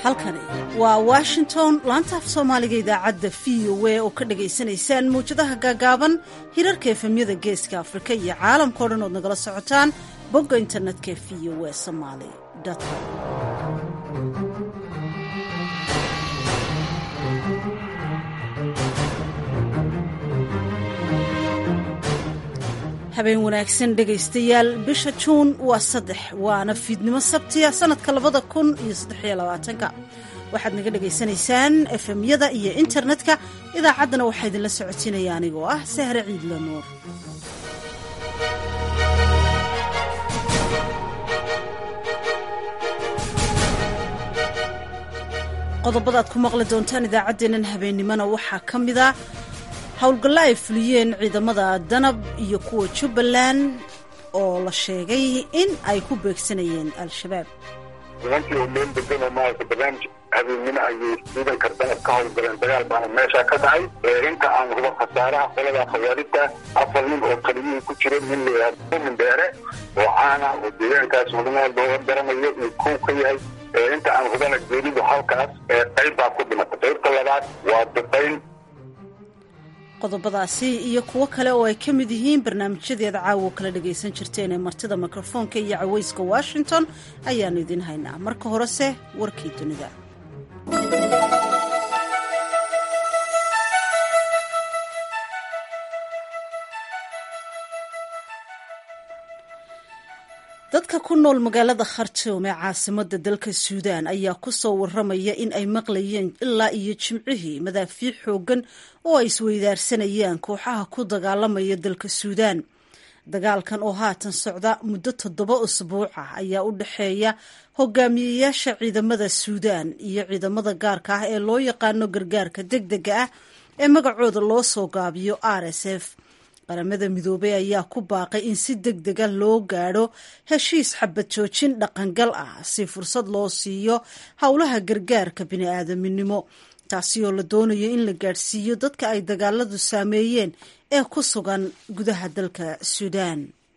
halkani waa washington laanta af soomaaliga idaacadda v o a oo ka dhagaysanaysaan mawjadaha gaagaaban hirarka efemyada geeska afrika iyo caalamkao dhan ood nagala socotaan bogga internetka v o a somaali com habeen wanaagsan dhegaystayaal bisha juun waa saddex waana fiidnimo sabtiya sanadka labada kun iyo saddexiyo labaatanka waxaad naga dhagaysanaysaan efemyada iyo internetka idaacaddana waxaa idinla socotinaya anigoo ah sahre ciidla nuur qodobadaad ku maqli doontaan idaacaddeennan habeennimona waxaa ka mid a howlgallo ay fuliyeen ciidamada danab iyo kuwa jubbaland oo la sheegay in ay ku beegsanayeen al-shabaab nimankii oo meel degan oo maarata barnaamij habeennimo ayay ciidanka danab ka howlgaleen dagaal baana meesha ka dhacay inta aan hubo khasaaraha qolada khawaarijta afar nin oo kaliyihii ku jira nin layihahdo mumin dheere oo caana oo deegaankaas mudanaal looga garanayo iyo kow ka yahay inta aan hubana geelidu halkaas qayb baa ku dhimatay qaybta labaad waa duqayn qodobadaasi iyo kuwo kale oo ay ka mid yihiin barnaamijyadeeda caawo kala dhagaysan jirteen ee martida mikrofoonka iyo cawayska washington ayaannu idiin haynaa marka horese warkii dunida dadka ku nool magaalada khartoum ee caasimada dalka suudaan ayaa ku soo waramaya in ay maqlayeen ilaa iyo jimcihii madaafiic xoogan oo ay isweydaarsanayaan kooxaha ku dagaalamaya dalka suudaan dagaalkan oo haatan socda muddo toddoba usbuuc ah ayaa u dhexeeya hogaamiyeyaasha ciidamada suudaan iyo ciidamada gaarka ah ee loo yaqaano gargaarka deg dega ah ee magacooda loo soo gaabiyo r s f qaramada midoobey ayaa ku baaqay in si deg dega loo gaadho heshiis xabad joojin dhaqangal ah si fursad loo siiyo howlaha gargaarka bini-aadaminimo taasi oo la doonayo in la gaadhsiiyo dadka ay dagaaladu saameeyeen ee ku sugan gudaha dalka suudaan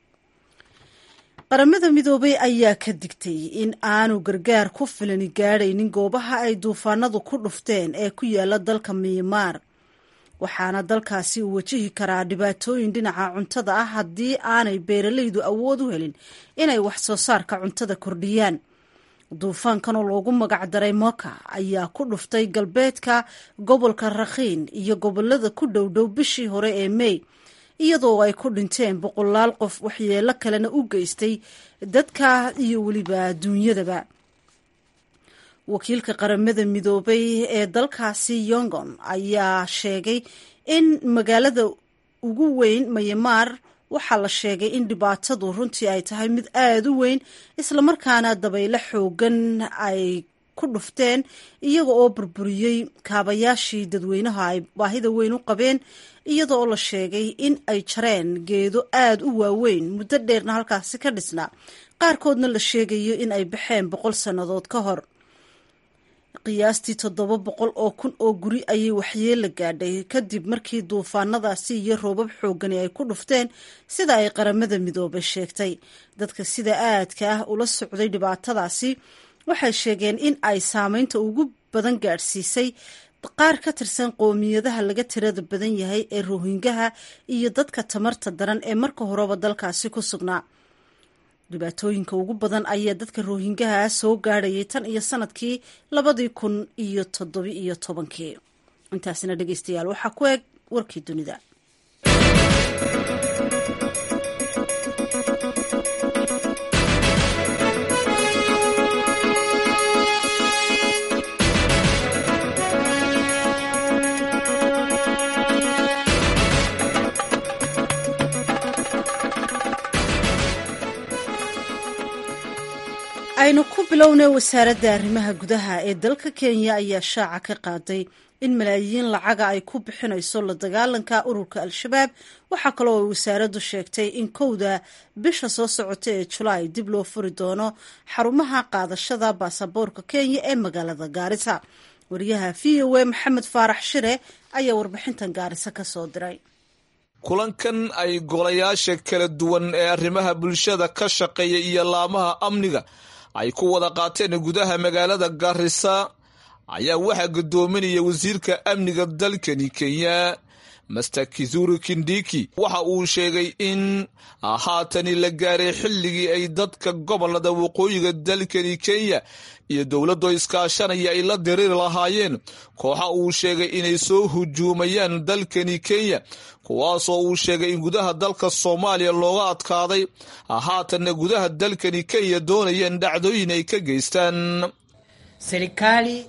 qaramada midoobey ayaa ka digtay in aanu gargaar ku filani gaadhaynin goobaha ay duufaanadu ku dhufteen ee ku yaala dalka miimaar waxaana dalkaasi uu wajihi karaa dhibaatooyin dhinaca cuntada ah haddii aanay beeralaydu awood u helin inay wax soo saarka cuntada kordhiyaan duufaankan oo loogu magacdaray moka ayaa ku dhuftay galbeedka gobolka rakhiin iyo gobolada ku dhowdhow bishii hore ee mey iyadoo ay ku dhinteen boqolaal qof waxyeelo kalena u geystay dadka iyo weliba duunyadaba wakiilka qaramada midoobay ee dalkaasi yongon ayaa sheegay in magaalada ugu weyn mayamaar waxaa la sheegay in dhibaatadu runtii ay tahay mid aada u weyn islamarkaana dabaylo xoogan ay ku dhufteen iyaga oo burburiyey kaabayaashii dadweynaha ay baahida weyn u qabeen iyada oo la sheegay in ay jareen geedo aada u waaweyn muddo dheerna halkaasi ka dhisnaa qaarkoodna la sheegayo in ay baxeen boqol sannadood ka hor qiyaastii toddoba boqol oo kun oo guri ayay waxyeella gaadhay kadib markii duufaanadaasi iyo roobab xoogani ay ku dhufteen sida ay qaramada midoobay sheegtay dadka sida aadka ah ula socday dhibaatadaasi waxay sheegeen in ay saameynta ugu badan gaadhsiisay qaar ka tirsan qoomiyadaha laga tirada badan yahay ee rohingaha iyo dadka tamarta daran ee marka horeba dalkaasi ku sugnaa dhibaatooyinka ugu badan ayaa dadka rohingaha soo gaadhayay tan iyo sanadkii labadii kun iyo toddobi iyo tobankii intaasina dhegeystayaal waxaa ku eg warkii dunida aynu ku bilownay wasaaradda arrimaha gudaha ee dalka kenya ayaa shaaca ka qaaday in malaayiin lacaga ay ku bixinayso la dagaalanka ururka al-shabaab waxaa kaloo ay wasaaraddu sheegtay in kowda bisha soo socota ee julaay dib loo furi doono xarumaha qaadashada baasaboorka kenya ee magaalada gaarisa wariyaha v o a maxamed faarax shire ayaa warbixintan gaarisa ka soo diray kulankan ay golayaasha kala duwan ee arrimaha bulshada ka shaqeeya iyo laamaha amniga ay ku wada qaateen gudaha magaalada garisa ayaa waxaa gudoominaya wasiirka amniga dalkani kenya master kizuri kindiki waxa uu sheegay in haatani la gaaray xilligii ay dadka gobolada waqooyiga dalkani kenya iyo dowladoo iskaashanaya ay la diriiri lahaayeen kooxa uu sheegay inay soo hujuumayaan dalkani kenya kuwaasoo uu sheegay in gudaha dalka soomaaliya looga adkaaday haatanna gudaha dalkani kenya doonayeen dhacdooyin ay ka geystaan serikali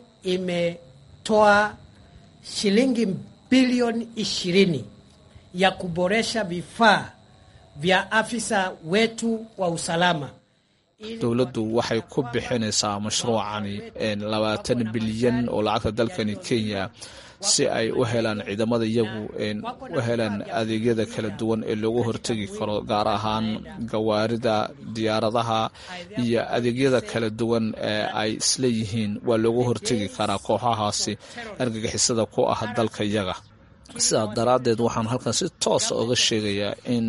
imetoa shilingi bilioni ishirini ya kuboresha vifaa vya afisa wetu wa usalama. dowladdu waxay ku bixinaysaa mashruucani labaatan bilyan oo lacagta dalkani kenya si ay u helaan ciidamada iyagu u helaan adeegyada kala duwan ee loogu hortegi karo gaar ahaan gawaarida diyaaradaha iyo adeegyada kala duwan ee ay isleeyihiin waa loogu hortegi karaa kooxahaasi argagixisada ku ah dalka iyaga sidaa daraaddeed waxaan halkan si toosa oga sheegayaa in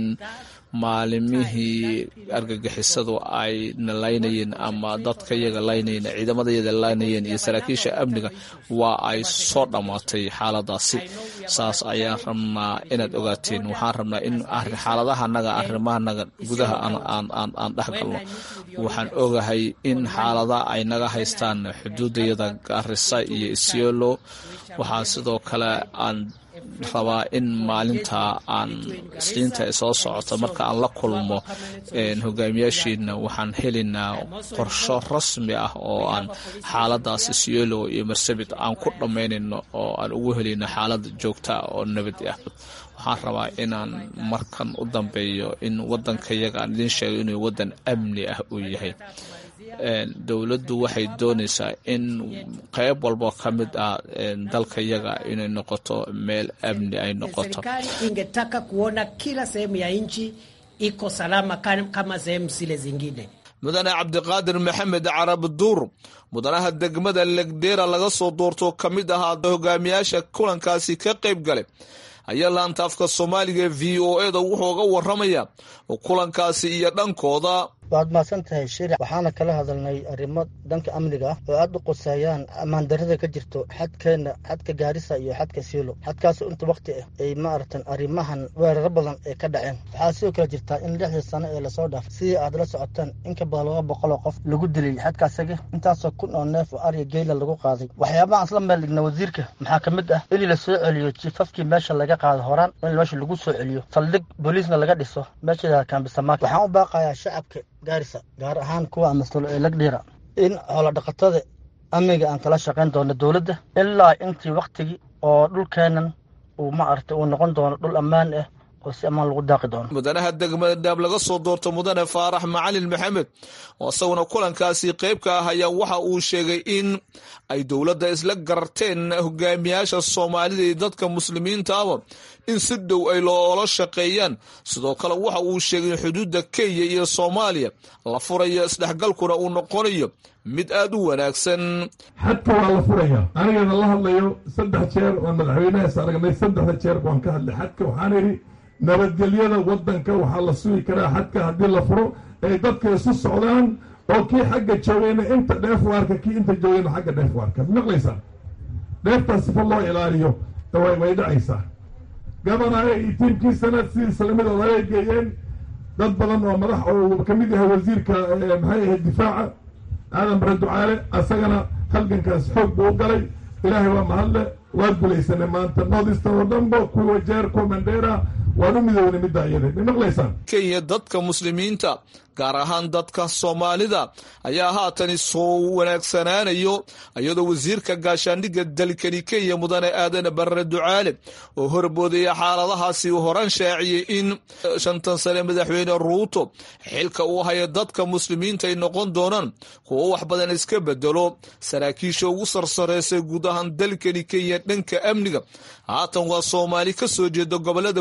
maalimihii argagixisadu ay nalaynayeen ama dadka iyaga laynayeen ciidamada iyaga laynayeen iyo saraakiisha amniga waa ay soo dhammaatay xaaladaasi saas ayaan rabnaa inaad ogaateen waxaan rabnaa in xaaladahanaga arrimahanaga gudaha aan dhex galno waxaan ogahay in xaalada ay naga haystaan xuduudayada garisa iyo isiolo waxaa sidoo kale aan rabaa in maalinta aan isniinta soo socota marka aan la kulmo hogaamiyaashiina waxaan helaynaa qorsho rasmi ah oo aan xaaladaasi siolo iyo marsabit aan ku dhammaynayno oo aan ugu helayno xaalad joogta oo nabad ah waxaan rabaa inaan markan u dambeeyo in wadanka yaga aan idiin sheego inuu wadan amni ah uu yahay dowladdu waxay doonaysaa in qeyb walbo ka mid ah dalka yaga inay noqoto meel amni ay noqoto Serikali ingetaka kuona kila sehemu ya nchi iko salama kama sehemu zile zingine. mudane cabdiqaadir maxamed carab duur mudanaha degmada legdera laga soo doorto ka mid ahaa hogaamiyaasha kulankaasi ka qayb galay ayaa laanta afka soomaaliga v o e da wuxuu uga waramaya kulankaasi iyo dhankooda waad mahadsan tahay shiric waxaana kala hadalnay arrimo dhanka amniga ah oo aad u quseeyaan ammaan darrada ka jirto xadkeena xadka gaarisa iyo xadka siilo xadkaas inta wakti ah ay maaragtan arrimahan weeraro badan ay ka dhaceen waxaa sidoo kale jirtaa in lixdii sano ee lasoo dhaaf sidii aad la socotaan in ka badan laba boqol oo qof lagu dilay xadkaasaga intaasoo kun oo neef oo arya geyla lagu qaaday waxyaabaha aan isla meel dhigna wasiirka maxaa ka mid ah in la soo celiyo jiifafkii meesha laga qaado horaan in meesha lagu soo celiyo saldhig booliisna laga dhiso meesha kaambisamaak waxaan u baaqayaa shacabka gaarisa gaar ahaan kuwa amastalo ee lagdhiira in xoolo dhaqatada amniga aan kala shaqayn doono dowladda ilaa intii waktigii oo dhulkeenan uu ma aragtay uu noqon doono dhul ammaan ah oo si ammaan lagu daaqi doono mudanaha degmada dhaab laga soo doorto mudane faarax macalin maxamed oo isaguna kulankaasi qayb ka ah ayaa waxa uu sheegay in ay dowladda isla garteen hogaamiyaasha soomaalida iyo dadka muslimiintaaba in si dhow ay loola shaqeeyaan sidoo kale waxa uu sheegay in xuduudda kenya iyo soomaaliya la furayo isdhexgalkuna uu noqonayo mid aad u wanaagsan xadka waa la furaya anigana la hadlayo saddex jeer oon madaxweynahaas aragnay saddexda jeer baan ka hadlay xadka waxaan idhi nabadgelyada waddanka waxaa la sugi karaa xadka haddii la furo ay dadka isu socdaan oo kii xagga joogayna inta dheef waarka kii inta joogayna xagga dheef waarka maqlaysaa dheeftaas sifa loo ilaaliyo way dhacaysaa gabanaha iyo tiimkiisana sidii islamidooda ay geeyeen dad badan oo madax oo ka mid yahay wasiirka maxay ahayd difaaca aadan bare ducaale asagana halgankaas xoog buu u galay ilaahay waa mahadle waa gulaysanay maanta noodista oo dhanba kuwa jeer kuwa mandheera waan u midownay middaa iyada ma maqlaysaan kenya dadka muslimiinta gaar ahaan dadka soomaalida ayaa haatani soo wanaagsanaanayo iyadoo wasiirka gaashaandhigga dalkani kenya mudane aadan barre ducaale oo horboodaya xaaladahaasi uu horan shaaciyey in shantan sane madaxweyne ruuto xilka uu haya dadka muslimiinta ay noqon doonaan kuwo wax badan iska bedelo saraakiisha ugu sarsareysay guud ahaan dalkani kenya dhanka amniga haatan waa soomaali ka soo jeeda gobolada waqooyiga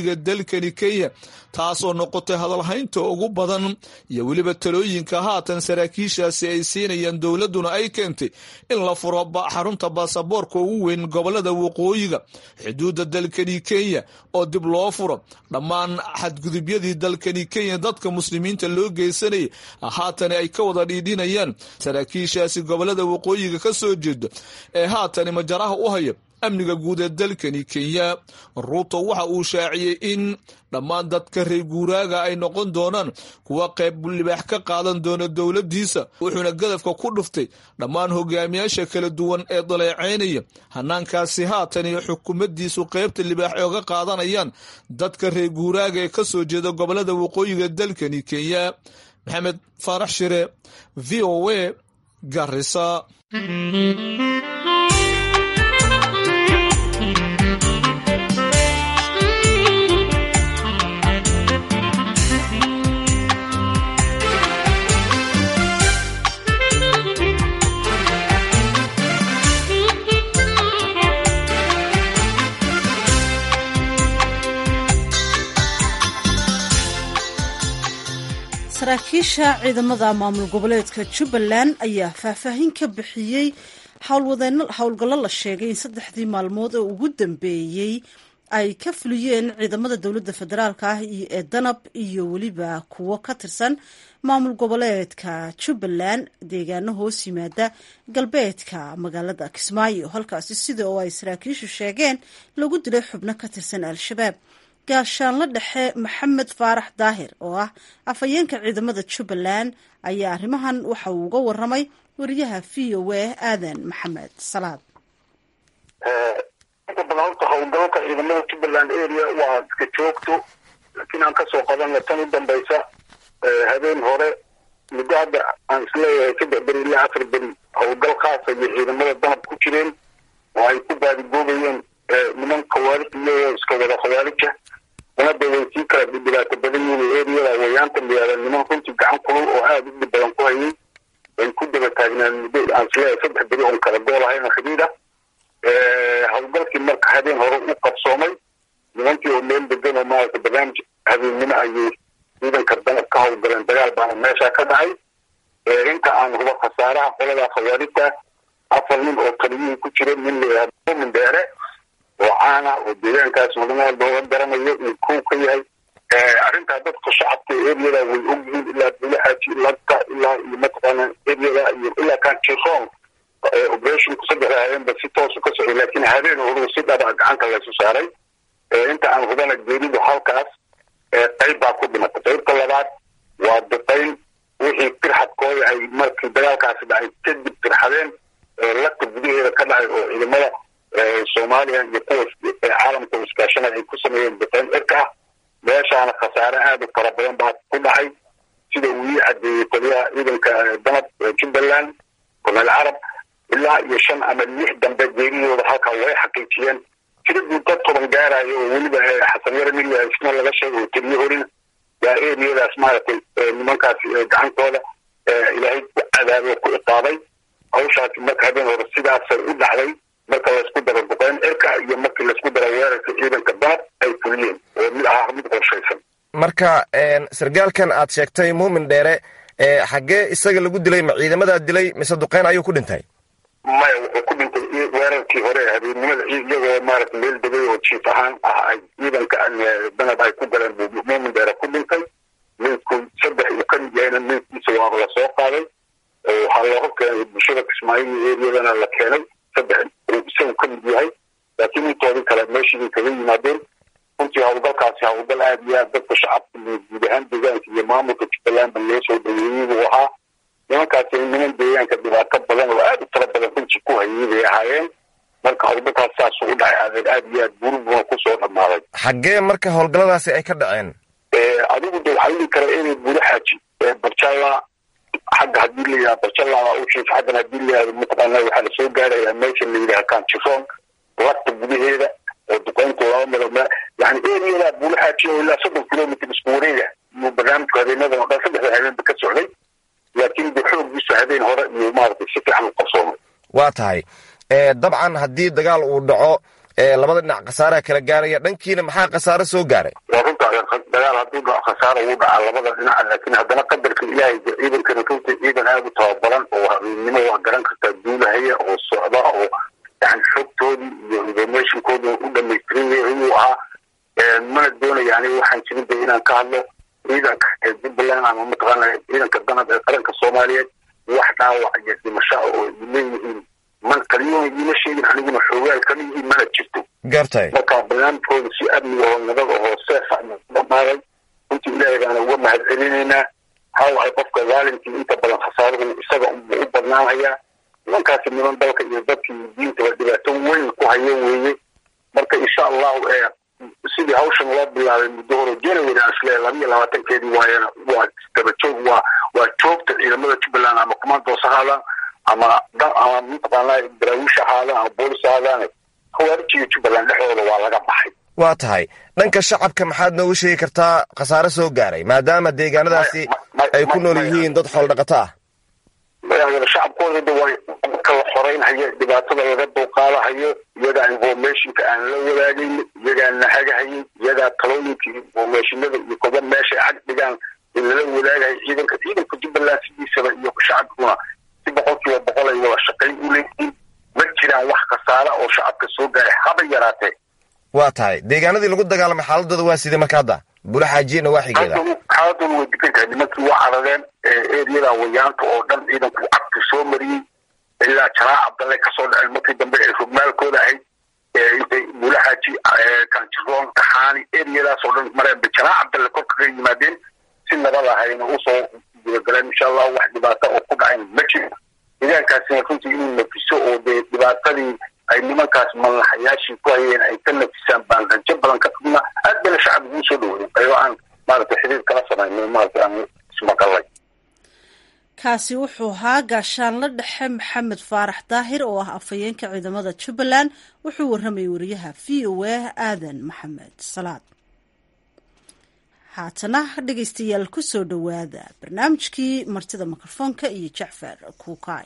waqooyiga dalkani kenya taasoo noqotay hadalhaynta ugu badan iyo weliba talooyinka haatan saraakiishaasi ay siinayaan dowladduna ay keentay in la furo xarunta baasaboorka ugu weyn gobolada waqooyiga xuduudda dalkani kenya oo dib loo furo dhammaan xadgudubyadii dalkani kenya dadka muslimiinta loo geysanayay haatani ay ka wada dhiidhinayaan saraakiishaasi gobolada waqooyiga ka soo jeeda ee haatani majaraha u haya amniga guud ee dalkani kenya ruuto waxa uu shaaciyey in dhammaan dadka reer guuraaga ay noqon doonaan kuwa qayb libaax ka qaadan doona dowladdiisa wuxuuna gadafka ku dhuftay dhammaan hogaamiyaasha kala duwan ee daleecaynaya hanaankaasi haatan iyo xukuumaddiisu qaybta libaax ooga qaadanayaan dadka reer guuraaga ee ka soo jeeda gobolada waqooyiga dalkani kenya maxamed faarax shire v o a garisa saraakiisha ciidamada maamul goboleedka jubbaland ayaa faahfaahin ka bixiyey howlgallo la sheegay in saddexdii maalmood oo ugu dambeeyey ay ka fuliyeen ciidamada dowladda federaalka ah ee danab iyo weliba kuwo ka tirsan maamul goboleedka jubbaland deegaano hoos yimaada galbeedka magaalada kismaayo halkaasi sida oo ay saraakiishu sheegeen lagu dilay xubno ka tirsan al-shabaab gaashaanla dhexe maxamed faarax daahir oo ah afhayeenka ciidamada jubbaland ayaa arrimahan waxa uu uga waramay wariyaha v o a aadan maxamed salaad inta badan horta howlgalka ciidamada jubbaland area waa iska joogto laakiin aan kasoo qabanna tan u dambaysa habeen hore muddo hadda aan isleeyahay saddex beri ilaa afar beri howlgal khaasa iyo ciidamada danab ku jireen oo ay ku baadigoobayeen niman khawaarij iyagoo iska wada khawaarija danada way sii kala dhibaato badan yihiin eriyada wayaanta miyaada niman runtii gacan kulul oo aada u dhib badan ku hayay way ku daba taagnaan muddo aan isleeyahay saddex beri oon kala gool ahayn oo xidhiid ah howlgalkii marka habeen hore u qabsoomay nimankii oo meel degan oo maarata barnaamij habeennimo ayay ciidanka danab ka howlgaleen dagaal baana meesha ka dhacay inta aan huba khasaaraha qolada khawaarijta afar nin oo taliyihii ku jira nin layihahdo mumin dheere oo caana oo deegaankaas wadamo walba oga garanayo uu kow ka yahay arrintaa dadka shacabka eriyada way ogyihiin ilaa bulaxaaji lagta ilaa iyo mataqaana eriyada iyo ilaa kanjiroon operationku saddexda habeenba si toosu ka socday laakiin habeen horuu si dhaba gacanta laysu saaray inta aan hubana geeridu halkaas qayb baa ku dhimatay qaybta labaad waa duqayn wixii firxadkooda ay markii dagaalkaasi dhacay kadib firxadeen lagta gudaheeda ka dhacay oo ciidamada soomaaliya iyo kuwa caalamka iskaashanaya ay ku sameeyeen duqayn cirka ah meeshaana khasaare aada u fara badan baa ku dhacay sida uu ii cadeeyey taliyaha ciidanka danab jubbaland korneel carab ilaa iyo shan ama lix dambe geeriyooda halkaa way xaqiijiyeen tiraguu dad toban gaarayo oo weliba xasan yare mil isna laga sheegay oo teliye horin yaa eriyadaas maaragtay nimankaas gacantooda ilaahay ku cadaabay ku iqaabay hawshaasi marka habeen hore sidaasay u dhacday marka laysku daro duqeyn cirka iyo markii laysku daro weerarka ciidanka danab ay fuliyeen oo mid ahaa mid qorshaysan marka sargaalkan aad sheegtay muumin dheere xaggee isaga lagu dilay ma ciidamadaa dilay mise duqeyn ayuu ku dhintay maya wuxuu ku dhintay weerarkii hore habeennimada iyagoo maarata meel degay oo jiif ahaan ah ay ciidanka danab ay ku galeen buu muumin dheere ku dhintay meydku saddex uu ka mid yahayna meydkiisa waaba lasoo qaaday waxaa looga keenay bulshada kismaayiil eriyadana la keenay saddex uu isagu ka mid yahay laakiin intoodii kale meeshii kaga yimaadeen runtii howlgalkaasi howlgal aada iyo aad dadka shacabka iyo guud ahaan deegaanka iyo maamulka jubbalandba loo soo dhaweeyey buu ahaa nimankaasi niman deegaanka dhibaato badan oo aada u tala badan runtii ku hayay bay ahaayeen marka howlgalkaas saasuu u dhacay adeer aada iyo aad burubuna kusoo dhammaaday xaggee marka howlgalladaasi ay ka dhaceen adigu de waxaa dhihi kara inay buulaxaaji barjalla xagga haddii la yidhaha barjalla u jiif xaggan haddii la yidhahdo mataqaana waxaa lasoo gaarayaa meesha la yidhaha kanjiroon lagta gudaheeda oo duqeynta laba milo yani eriyada buulaxaaji oo ilaa soddon kilomitr isku wareega iyo barnaamijku habeenadan oo dhan saddexda habeenba ka socday laakiin de xooggiisa habeen hore iyo maaragtay si fiican u qabsoomay waa tahay dabcan haddii dagaal uu dhaco labada dhinac khasaaraha kala gaaraya dhankiina maxaa khasaare soo gaaray waa runta dagaal hadduu dhaco khasaara ugu dhaca labada dhinac laakiin haddana qadarka ilaahay ciidankana runta ciidan aada u tababaran oo habeennimo waa garan kartaa duulahaya oo socda oo yani xogtoodii iyo informationkoodii u dhamaystiran yahay inuu ahaa mana doonaya aniga waxaan jirin de inaan ka hadlo ciidanka ee jubbaland ama mataqaana ciidanka danab ee qaranka soomaaliyeed wax dhaawac iyo dhimasho oo leeyihiin man kaliyona iima sheegin aniguna xoogaal kama yihiin mana jirto gartay marka barnaamijkooda si amniga oo nabad ahoo seefa dhamaaday runtii ilaahay baana uga mahad celinaynaa haw ay qofka zaalimkii inta badan khasaaruhu isaga unbuu u badnaanayaa nimankaasi niman dalka iyo dadka iyo diintaba dhibaato weyn ku hayo weeye marka insha allahu ee sidii hawshan loo bilaabay muddo hore january aan isleeyahay laba iyo labaatankeedii waayana waa dabajoog waa waa joogta ciidamada jubbaland ama commandos ahaadaan ama ama mataqaanaa daraawiish ahaadaan ama boolis ahaadaan khawaarijiga jubbaland dhexdooda waa laga baxay waa tahay dhanka shacabka maxaad noogu sheegi kartaa khasaare soo gaaray maadaama deegaanadaasi ay ku nool yihiin dad xoolo dhaqato ah shacabkooda de waa marka la xoreynhayo dhibaatada laga dulqaadahayo iyagaa informationka aan la wadaagayn iyagaa nahagahayin iyagaa talooyinka informationada iyo koba meeshay cag dhigaan in lala wadaagayo ciidanka ciidanka jubbaland sidiisaba iyo shacabkuna si boqol kiiba boqol ay wada shaqayn u leeyihiin ma jiraan wax khasaara oo shacabka soo gaaray haba yaraatee waa tahay deegaanadii lagu dagaalamay xaaladooda waa sidee marka hadda bula xaajiyena waa xigeeda xaaladooda way degan tahay nimankii waa carareen eriyada wayaanta oo dhan ciidanku cagta soo mariyey ilaa jaraa cabdalle kasoo dhaceen markii dambe ay rugmaalkooda ahayd intay bula xaaji kanjiroon taxaani eriyadaas oo dhan mareenba jaraa cabdalle korka ka yimaadeen si nabad ahayna usoo gudagaleen insha allah wax dhibaata oo ku dhacayn ma jiro deegaankaasina runtii inuu nafiso oo dee dhibaatadii ay nimankaas madaxayaashii ku hayeen ay ka nafisaan baan rajo badan ka qabna aad bana shacab ugu soo dhaweyn ayoo aan maaragtay xiriir kala samaynay maaragtay aan ismaqalay kaasi wuxuu ahaa gaashaanla dhexe maxamed faarax daahir oo ah afhayeenka ciidamada jubbaland wuxuu warramayay wariyaha v o a aadan maxamed salaad haatana dhegeystayaal ku soo dhowaada barnaamijkii martida mikrofoonka iyo jacfar kuukaay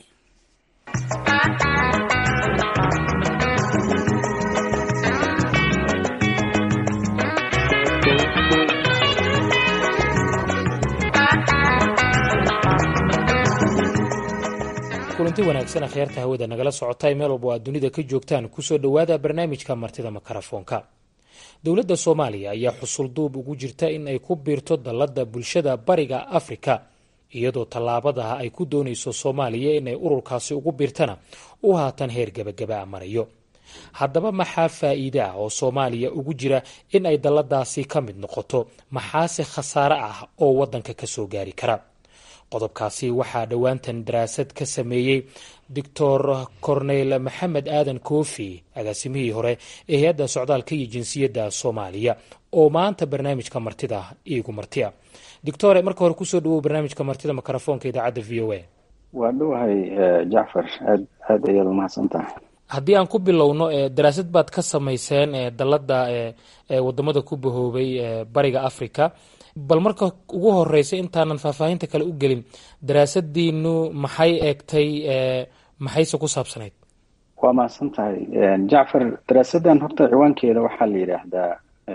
kulanti wanaagsan akhyaarta hawada nagala socotay meel walba aad dunida ka joogtaan kusoo dhowaada barnaamijka martida makarafoonka dowladda soomaaliya ayaa xusulduub ugu jirta in ay ku biirto dallada bulshada bariga afrika iyadoo tallaabadaha ay ku doonayso soomaaliya inay ururkaasi ugu biirtana uu haatan heer gebagaba marayo haddaba maxaa faa'iide ah oo soomaaliya ugu jira in ay dalladaasi ka mid noqoto maxaase khasaare ah oo waddanka ka soo gaari kara qodobkaasi waxaa dhowaantan daraasad ka sameeyey doctor corneyl maxamed aadan koofi agaasimihii hore ee hay-adda socdaalka iyo jinsiyadda soomaaliya oo maanta barnaamijka martida iigu martia doctore marka hore kusoo dhawow barnaamijka martida mikrofoonka idaacadda v o a waa dhowahay jacfar aad aad ayaad umahadsan tahay haddii aan ku bilowno daraasad baad ka samayseen dalladda wadamada ku bahoobay bariga africa bal marka ugu horeysa intaanan faahfaahinta kale u gelin daraasadiinu maxay eegtay maxayse ku saabsanayd waa mahadsan tahay jacfar daraasaddan horta ciwaankeeda waxaa la yidhaahdaa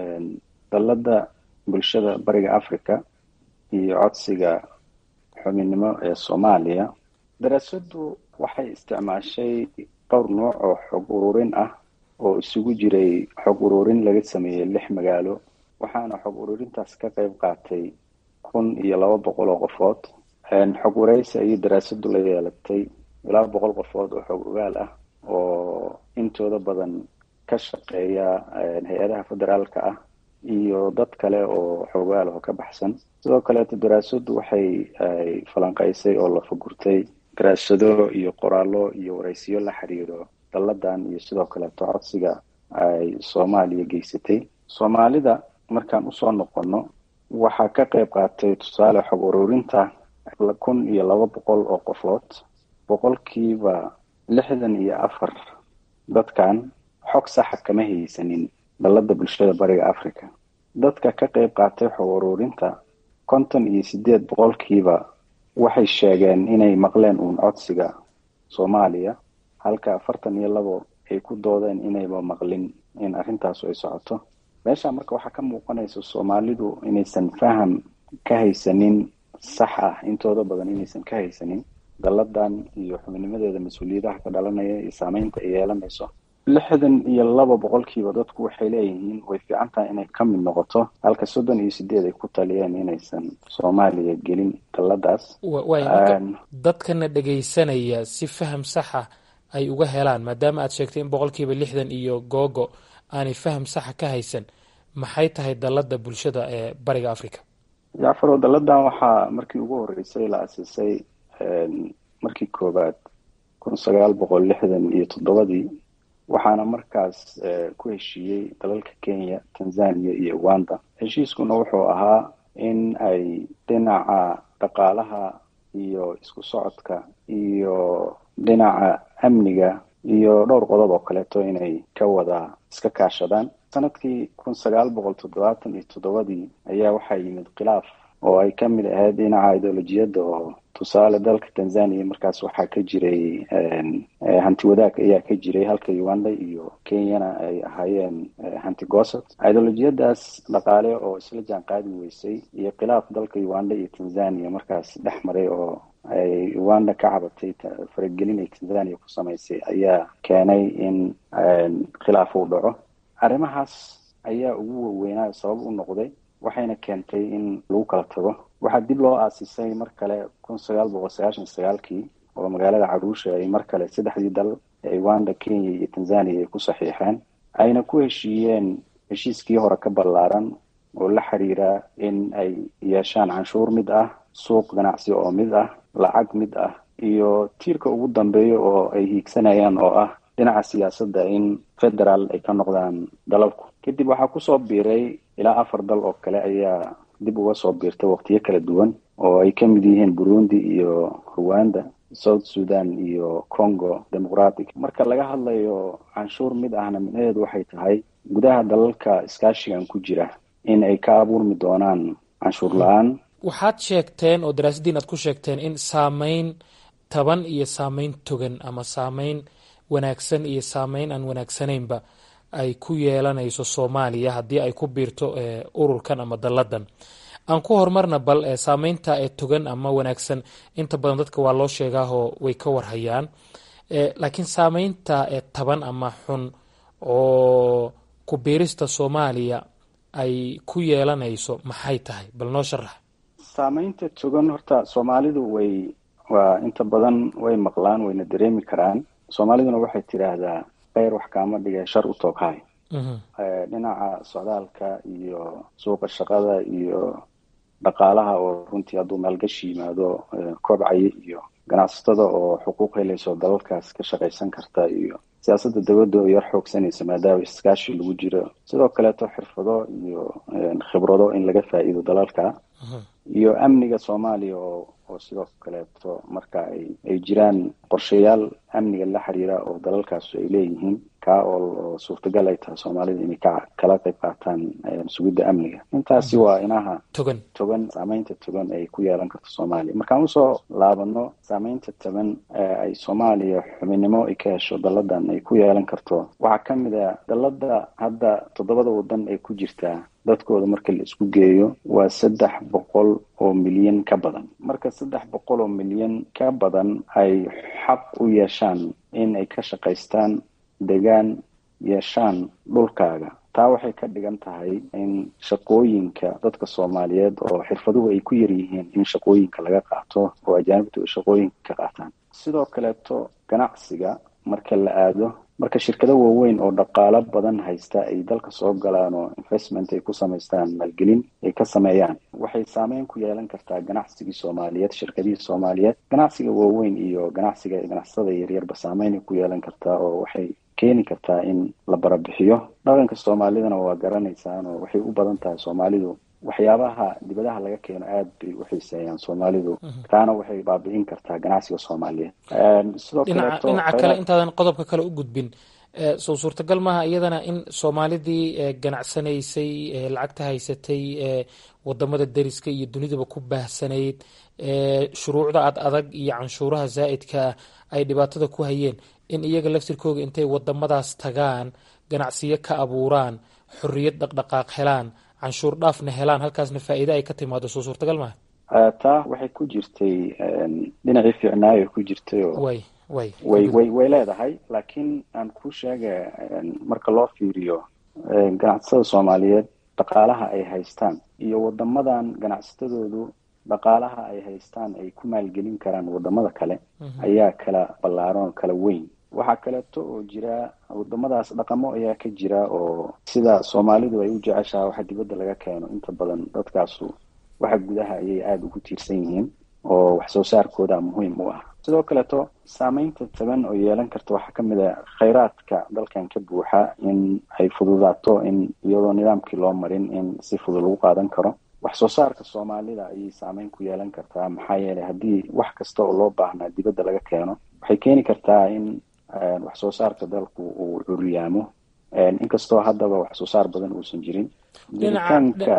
dalladda bulshada bariga africa iyo codsiga xubinnimo ee soomaaliya daraasaddu waxay isticmaashay dhowr nooc oo xog ururin ah oo isugu jiray xog ururin laga sameeyey lix magaalo waxaana xog ururintaas ka qayb qaatay kun iyo laba boqol oo qofood xog wareysi ayay daraasadu la yeelatay ilaa boqol qofood oo xog ogaal ah oo intooda badan ka shaqeeya hay-adaha federaalka ah iyo dad kale oo xogaal oo ka baxsan sidoo kaleeto daraasadu waxay falanqeysay oo la fagurtay daraasado iyo qoraallo iyo wareysiyo la xiriiro dalladan iyo sidoo kaleeto codsiga ay soomaaliya geysatay soomaalida markaan usoo noqono waxaa ka qayb qaatay tusaale xog ururinta kun iyo laba boqol oo qofood boqolkiiba lixdan iyo afar dadkan xog saxa kama haysanin dalladda bulshada bariga africa dadka ka qayb qaatay xog ururinta konton iyo sideed boqolkiiba waxay sheegeen inay maqleen uun codsiga soomaaliya halka afartan iyo labo ay ku doodeen inayba maqlin in arrintaasu ay socoto meesha marka waxaa ka muuqanaysa soomaalidu inaysan faham ka haysanin sax ah intooda badan inaysan ka haysanin dalladan iyo xubinnimadeeda mas-uuliyadaha ka dhalanaya iyo saameynta ay yeelanayso lixdan iyo laba boqolkiiba dadku waxay leeyihiin way fiican tahay inay ka mid noqoto halka soddon iyo sideed ay ku taliyeen inaysan soomaaliya gelin dalladaas waay marka dadkana dhegaysanaya si faham saxa ay uga helaan maadaama aad sheegtay in boqolkiiba lixdan iyo googo aanay faham saxa ka haysan maxay tahay dallada bulshada ee bariga africa jacfaro dalladan waxaa markii ugu horeysay la asiisay markii koowaad kun sagaal boqol lixdan iyo toddobadii waxaana markaas ku heshiiyey dalalka kenya tanzania iyo uganda heshiiskuna wuxuu ahaa in ay dhinaca dhaqaalaha iyo isku socodka iyo dhinaca amniga iyo dhowr qodob oo kaleeto inay ka wada iska kaashadaan sanadkii kun sagaal boqol toddobaatan iyo toddobadii ayaa waxaa yimid khilaaf oo ay ka mid ahayd dhinaca ideolojiyadda oo tusaale dalka tanzania markaas waxaa ka jiray hanti wadaag ayaa ka jiray halka uganda iyo kenyana ay ahaayeen hanti goosad ideolojiyadaas dhaqaale oo isla jaan qaadi weysay iyo khilaaf dalka uganda iyo tanzania markaas dhex maray oo ay uganda ka cabatay faragelin ay tanzania ku samaysay ayaa keenay in khilaaf uu dhaco arrimahaas ayaa ugu waweynaa sabab u noqday waxayna keentay in lagu kala tago waxaa dib loo aasisay mar kale kun sagaal boqol sagaashan sagaalkii oo magaalada caruusha ay mar kale saddexdii dal ee uganda kenya iyo tanzania ay ku saxiixeen ayna ku heshiiyeen heshiiskii hore ka ballaaran oo la xiriira in ay yeeshaan canshuur mid ah suuq ganacsi oo mid ah lacag mid ah iyo tiirka ugu dambeeya oo ay hiigsanayaan oo ah dhinaca siyaasadda in federaal ay ka noqdaan dalalku kadib waxaa kusoo biiray ilaa afar dal oo kale ayaa dib uga soo biirtay waqtiyo kala duwan oo ay ka mid yihiin burundi iyo rwanda south sudan iyo congo demoqratic marka laga hadlayo canshuur mid ahna micnaheedu waxay tahay gudaha dalalka iskaashigan ku jira in ay ka abuurmi doonaan canshuur la-aan waxaad sheegteen oo daraasaddiin aad ku sheegteen in saameyn taban iyo saameyn togan ama saameyn wanaagsan iyo saameyn aan wanaagsanaynba ay ku yeelanayso soomaaliya haddii ay ku biirto ururkan ama dalladan aan ku horumarna bal saameynta ee togan ama wanaagsan inta badan dadka waa loo sheegaahoo way ka warhayaan laakiin saameynta ee taban ama xun oo ku biirista soomaaliya ay ku yeelanayso maxay tahay bal noo sharax saameynta togan horta soomaalidu way waa inta badan way maqlaan wayna dareemi karaan soomaaliduna waxay tidhaahdaa kheyr wax kaama dhige shar u tooghay dhinaca socdaalka iyo suuqa shaqada iyo dhaqaalaha oo runtii hadduu maalgashi yimaado kobcaya iyo ganacsatada oo xuquuq helayso dalalkaas ka shaqaysan karta iyo siyaasadda dowladda oo yar xoogsanaysa maadaama iskaashi lagu jiro sidoo kaleeto xirfado iyo khibrado in laga faa'iido dalalka iyo amniga soomaaliya oo oo sidoo kaleeto marka ay ay jiraan qorshayaal amniga la xiriira oo dalalkaas ay leeyihiin kaa oo suurtagal ay tahay soomaalida inay ka kala qayb qaataan sugidda amniga intaasi waa inaha togan togan saameynta togan ay ku yeelan karto soomaaliya markaan usoo laabano saameynta togan ay soomaaliya xubinnimo ay ka hesho dalladan ay ku yeelan karto waxaa ka mid a dallada hadda toddobada waddan ay ku jirtaa dadkooda marka la isku geeyo waa saddex boqol oo milyan ka badan marka saddex boqol oo milyan ka badan ay xaq u yeeshaan in ay ka shaqaystaan degaan yeeshaan dhulkaaga taa waxay ka dhigan tahay in shaqooyinka dadka soomaaliyeed oo xirfaduhu ay ku yaryihiin in shaqooyinka laga qaato oo ajaanibtu ay shaqooyinka ka qaataan sidoo kaleeto ganacsiga marka la aado marka shirkado waaweyn oo dhaqaalo badan haysta ay dalka soo galaan oo investment ay ku samaystaan maalgelin ay ka sameeyaan waxay saameyn ku yeelan kartaa ganacsigii soomaaliyeed shirkadihii soomaaliyeed ganacsiga waaweyn iyo ganacsiga ganacsatada yaryarba saameyn ay ku yeelan kartaa oo waxay keeni kartaa in la barabixiyo dhaqanka soomaalidana waa garanaysaan oo waxay u badan tahay soomaalidu waxyaabaha dibadaha laga keeno aad bay u xiiseeyaan soomaalidu taana waxay baabi'in kartaa ganacsiga soomaaliyeed sidoo dhinaca dhinaca kale intaadan qodobka kale u gudbin soo suurtagal maaha iyadana in soomaalidii ganacsanaysay lacagta haysatay wadamada deriska iyo dunidaba ku baahsanayd shuruucda ad adag iyo canshuuraha zaa'idkaa ay dhibaatada ku hayeen in iyaga laftirkooga intay wadamadaas tagaan ganacsiyo ka abuuraan xorriyad dhaqdhaqaaq helaan canshuur dhaafna helaan halkaasna faa'iide ay ka timaado soo suurtagal maaha taa waxay ku jirtay dhinacii fiicnaayo ku jirtay oo way way way way way leedahay laakiin aan ku sheega marka loo fiiriyo ganacsatada soomaaliyeed dhaqaalaha ay haystaan iyo wadamadan ganacsatadoodu dhaqaalaha ay haystaan ay ku maalgelin karaan wadamada kale ayaa kala ballaaran oo kala weyn waxaa kaleeto oo jira wadamadaas dhaqamo ayaa ka jira oo sida soomaalidu ay u jeceshaha waxa dibadda laga keeno inta badan dadkaasu waxa gudaha ayay aada ugu tiirsan yihiin oo wax soo saarkooda muhiim u ah sidoo kaleeto saameynta taban oo yeelan karta waxaa kamid a khayraadka dalkan ka buuxa in ay fududaato in iyadoo nidaamkii loo marin in si fudud lagu qaadan karo wax soo saarka soomaalida ayay saameyn ku yeelan kartaa maxaa yeelay haddii wax kasta oo loo baahnaa dibadda laga keeno waxay keeni kartaa in wax soo saarka dalku uu curiyaamo inkastoo haddaba wax soo saar badan uusan jirin jiritaanka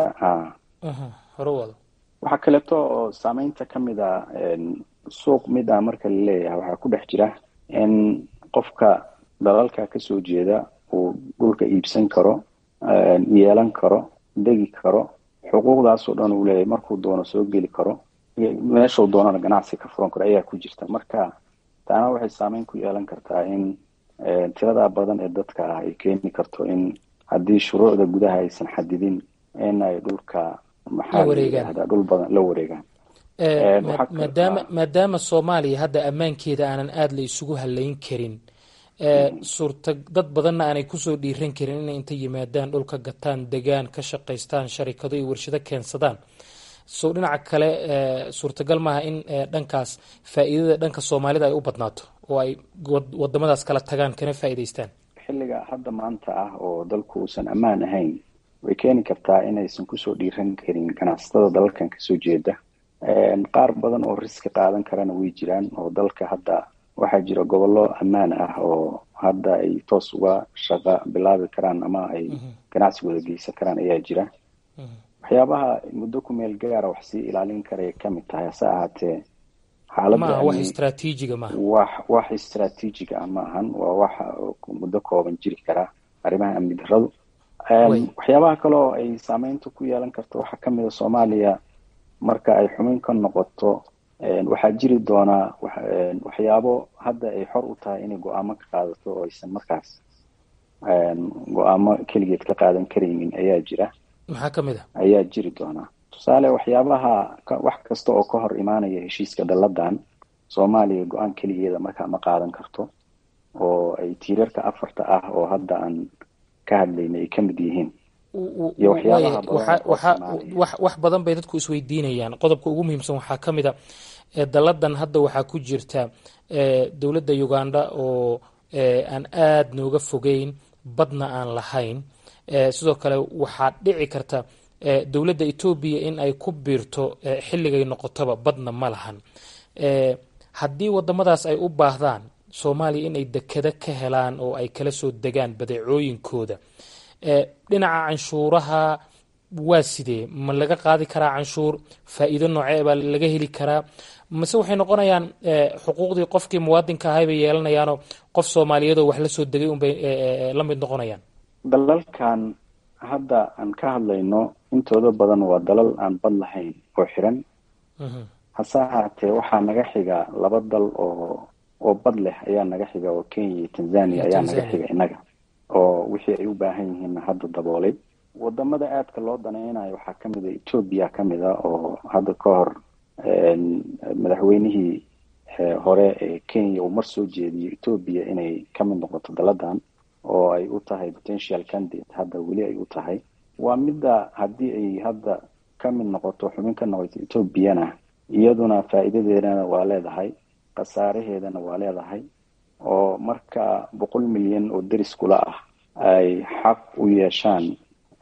waxaa kaleeto oo saameynta kamid a suuq mid a marka la leeyahay waxaa ku dhex jira in qofka dalalka kasoo jeeda uu dhulka iibsan karo yeelan karo degi karo xuquuqdaasoo dhan uu leeyahay markuu doono soo geli karo meeshuu doonana ganacsi ka furan karo ayaa ku jirta marka taana waxay saameyn ku yeelan kartaa in tirada badan ee dadka ah ay keeni karto in haddii shuruucda gudaha aysan xadidin in ay dhulka maxaa layihahdaa dhul badan la wareegaan maadaama maadaama soomaaliya hadda ammaankeeda aanan aada la isugu halayn karin suurta dad badanna aanay kusoo dhiiran karin inay inta yimaadaan dhulka gataan degaan ka shaqaystaan sharikado iyo warshado keensadaan so dhinaca kale suurtagal maaha in dhankaas faa'iidada dhanka soomaalida ay u badnaato oo ay wadamadaas kala tagaan kana faa'iidaystaan xilliga hadda maanta ah oo dalku uusan ammaan ahayn way keeni kartaa inaysan kusoo dhiiran karin ganacsatada dalalkan kasoo jeeda qaar badan oo riski qaadan karana way jiraan oo dalka hadda waxaa jira gobollo ammaan ah oo hadda ay toos uga shaqa bilaabi karaan ama ay ganacsigooda geysan karaan ayaa jira waxyaabaha muddo ku meel gaara wax sii ilaalin karaya kamid tahay hase ahaatee maaha wax istraatiijiga maaha wax wax istraatiijiga ah ma ahan waa wax muddo kooban jiri karaa arrimaha amni darradu waxyaabaha kale oo ay saameynta ku yeelan karto waxaa kamid a soomaaliya marka ay xumin ka noqoto waxaa jiri doonaa waxyaabo hadda ay xor u tahay inay go-aamo ka qaadato oo aysan markaas go-aamo keligeed ka qaadan karaynin ayaa jira maxaa kamid a ayaa jiri doonaa tusaale waxyaabaha wax kasta oo ka hor imaanaya heshiiska dalladan soomaaliya go-aan keligeeda markaa ma qaadan karto oo ay tiirarka afarta ah oo hadda aan ka hadlayna ay kamid yihiin iyo waxyaabaha wax badan bay dadku isweydiinayaan qodobka ugu muhiimsan waxaa ka mid a dalladan hadda waxaa ku jirta dowladda uganda oo aan aada nooga fogeyn badna aan lahayn sidoo kale waxaa dhici karta dowladda etoobiya in ay ku biirto xilligay noqotoba badna ma lahan haddii wadamadaas ay u baahdaan soomaaliya inay dekado ka helaan oo ay kala soo degaan badeecooyinkooda dhinaca canshuuraha waa sidee ma laga qaadi karaa canshuur faa'iido noocee baa laga heli karaa mase waxay noqonayaan xuquuqdii qofkii muwaadinka ahay bay yeelanayaanoo qof soomaaliyeedoo wax la soo degay unbay la mid noqonayaan dalalkan hadda aan ka hadlayno intooda badan waa dalal aan bad lahayn oo xiran hase ahaatee waxaa naga xiga laba dal oo oo bad leh ayaa naga xiga oo kenya iyo tanzania ayaa naga xiga innaga oo wixii ay u baahan yihiin hadda daboolay wadamada aadka loo danaynayo waxaa kamid a etoobiya kamid a oo hadda ka hor madaxweynihii hore ee kenya uu mar soo jeediyo etoobiya inay kamid noqoto daladan oo ay u tahay potential candidate hadda weli ay u tahay waa midda haddii ay hadda kamid noqoto xubin ka noqoto etoobiyana iyaduna faa'iidadeedana waa leedahay khasaaraheedana waa leedahay oo marka boqol milyan oo deris kula ah ay xaq u yeeshaan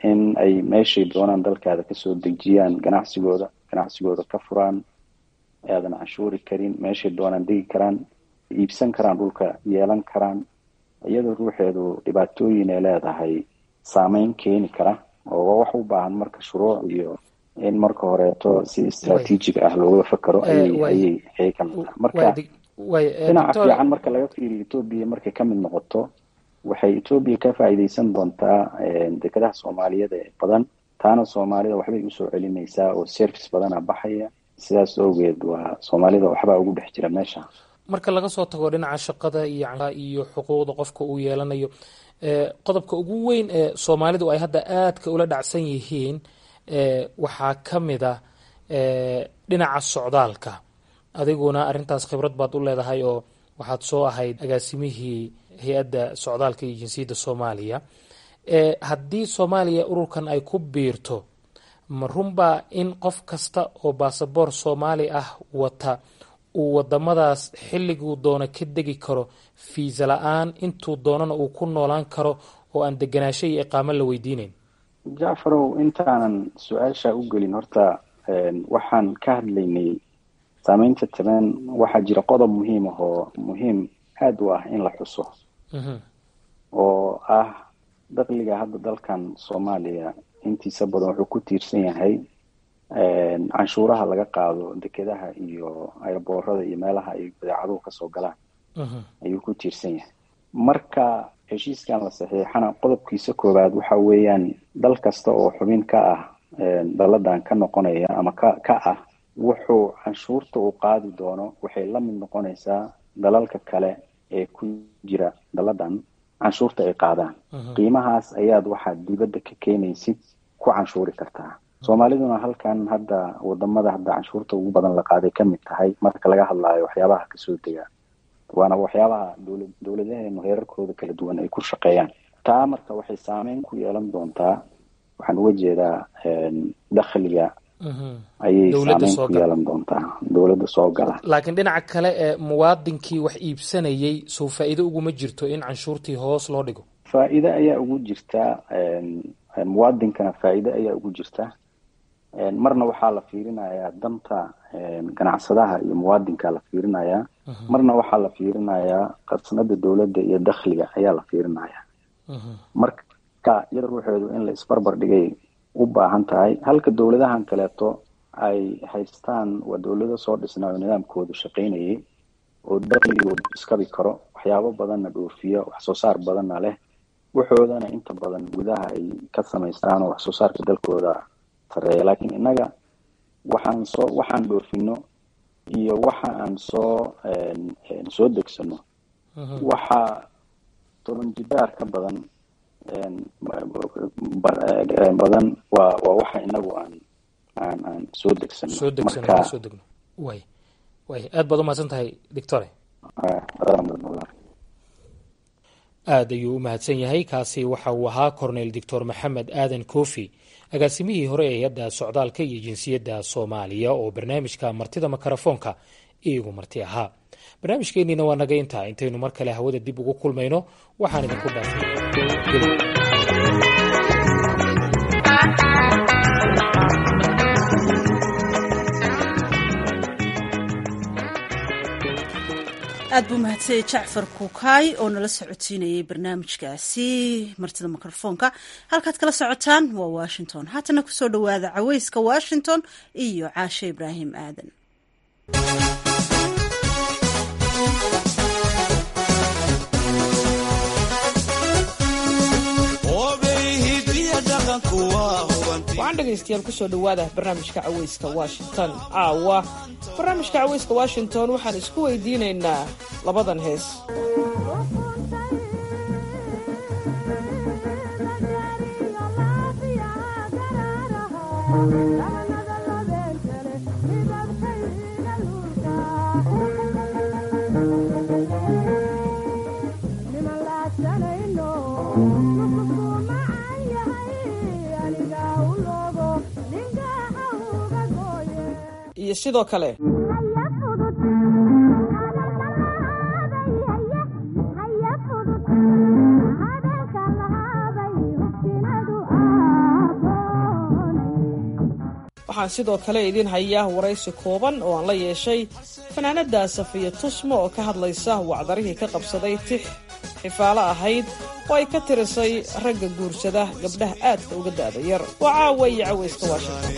in ay meeshay doonaan dalkaada kasoo dejiyaan ganacsigooda ganacsigooda ka furaan aadan canshuuri karin meeshay doonaan degi karaan iibsan karaan dhulka yeelan karaan iyadoo ruuxeedu dhibaatooyin ay leedahay saameyn keeni kara oo wax u baahan marka shuruuc iyo in marka horeeto si istraatiijig ah looga fakaro ayay ayay ka mid tahay marka dhinaca fiican marka laga fiiriyo etoobiya markay ka mid noqoto waxay etoobiya ka faa'iideysan doontaa dekedaha soomaaliyeed ee badan taana soomaalida waxbay usoo celinaysaa oo service badana baxaya sidaas awgeed waa soomaalida waxbaa ugu dhex jira meesha marka laga soo tago dhinaca shaqada iyo iyo xuquuqda qofka uu yeelanayo qodobka ugu weyn ee soomaalidu ay hadda aadka ula dhacsan yihiin waxaa ka mid a dhinaca socdaalka adiguna arintaas khibrad baad u leedahay oo waxaad soo ahayd agaasimihii hay-adda socdaalka iyo jinsiyadda soomaaliya haddii soomaaliya ururkan ay ku biirto ma runbaa in qof kasta oo baasaboor soomaali ah wata uu wadamadaas xilliguu doono ka degi karo fiisa la-aan intuu doonana uu ku noolaan karo oo aan deganaasho iyo iqaamo la weydiineyn jacfarow intaanan su-aasha u gelin horta waxaan ka hadlaynay saameynta taban waxaa jira qodob muhiim ah oo muhiim aada u ah in la xuso oo ah dakliga hadda dalkan soomaaliya intiisa badan wuxuu ku tiirsan yahay canshuuraha laga qaado dekedaha iyo ayboorada iyo meelaha ay badeecaduhu kasoo galaan ayuu ku tiirsan yahay marka heshiiskan la saxiixana qodobkiisa koowaad waxa weeyaan dal kasta oo xubin ka ah daladan ka noqonaya ama ka ka ah wuxuu canshuurta uu qaadi doono waxay la mid noqonaysaa dalalka kale ee ku jira daladan canshuurta ay qaadaan qiimahaas ayaad waxaad dibadda ka keenaysid ku canshuuri kartaa soomaaliduna halkan hadda wadamada hadda canshuurta ugu badan la qaaday ka mid tahay marka laga hadlaayo waxyaabaha kasoo dega waana waxyaabaha dowla dowladaheenu heerarkooda kala duwan ay ku shaqeeyaan taa marka waxay saameyn ku yeelan doontaa waxaan uga jeedaa dakhliga ayay saameyn ku yeelan doontaa dowladda soo gala laakiin dhinaca kale ee muwaadinkii wax iibsanayay soo faa-iido uguma jirto in canshuurtii hoos loo dhigo faa-iide ayaa ugu jirta muwaadinkana faa-iide ayaa ugu jirta marna waxaa la fiirinayaa danta ganacsadaha iyo muwaadinka la fiirinayaa marna waxaa la fiirinayaa qarsanada dowladda iyo dakhliga ayaa la fiirinayaa marka iyada ruuxeedu in la isbarbar dhigay u baahan tahay halka dowladahan kaleeto ay haystaan waa dowlado soo dhisnaa oo nidaamkoodu shaqaynayay oo dakhligoodu iskabi karo waxyaabo badanna dhoofiya wax soo saar badanna leh waxoodana inta badan gudaha ay ka samaystaan oo wax soo saarka dalkooda sareeya laakiin innaga waxaan soo waxaan dhoofino iyo waxa aan soo soo degsano waxaa toban jibaar ka badan badan waa waa waxa inagu aan aan aan soo degsano soo degsano soo degno way way aad baad umahadsan tahay doctore aad ayuu u mahadsan yahay kaasi waxa uu ahaa cornel doctor maxamed aadan kofi agaasimihii hore ee hay-adda socdaalka iyo jinsiyadda soomaaliya oo barnaamijka martida makarafoonka iigu marti ahaa barnaamijkeenniina waa naga intaa intaynu mar kale hawada dib ugu kulmayno waxaan idinku dhaafay aad buu mahadsanyay jacfar kuukaay oo nala socodsiinayay barnaamijkaasi martida mikrofoonka halkaad kala socotaan waa washington haatana kusoo dhowaada caweyska washington iyo caashe ibraahim aadan waxaan dhegaystayaal kusoo dhowaada barnaamijka caweyska washington caawa barnaamijka caweyska washington waxaan isku weydiinaynaa labadan hees iyo sidoo kale waxaan sidoo kale idiin hayaa waraysi kooban oo aan la yeeshay fanaanada safiya tusmo oo ka hadlaysa wacdarihii ka qabsaday tix xifaalo ahayd oo ay ka tirisay ragga guursada gabdhaha aadka uga da'da yar waa caawa iyo cawayska washington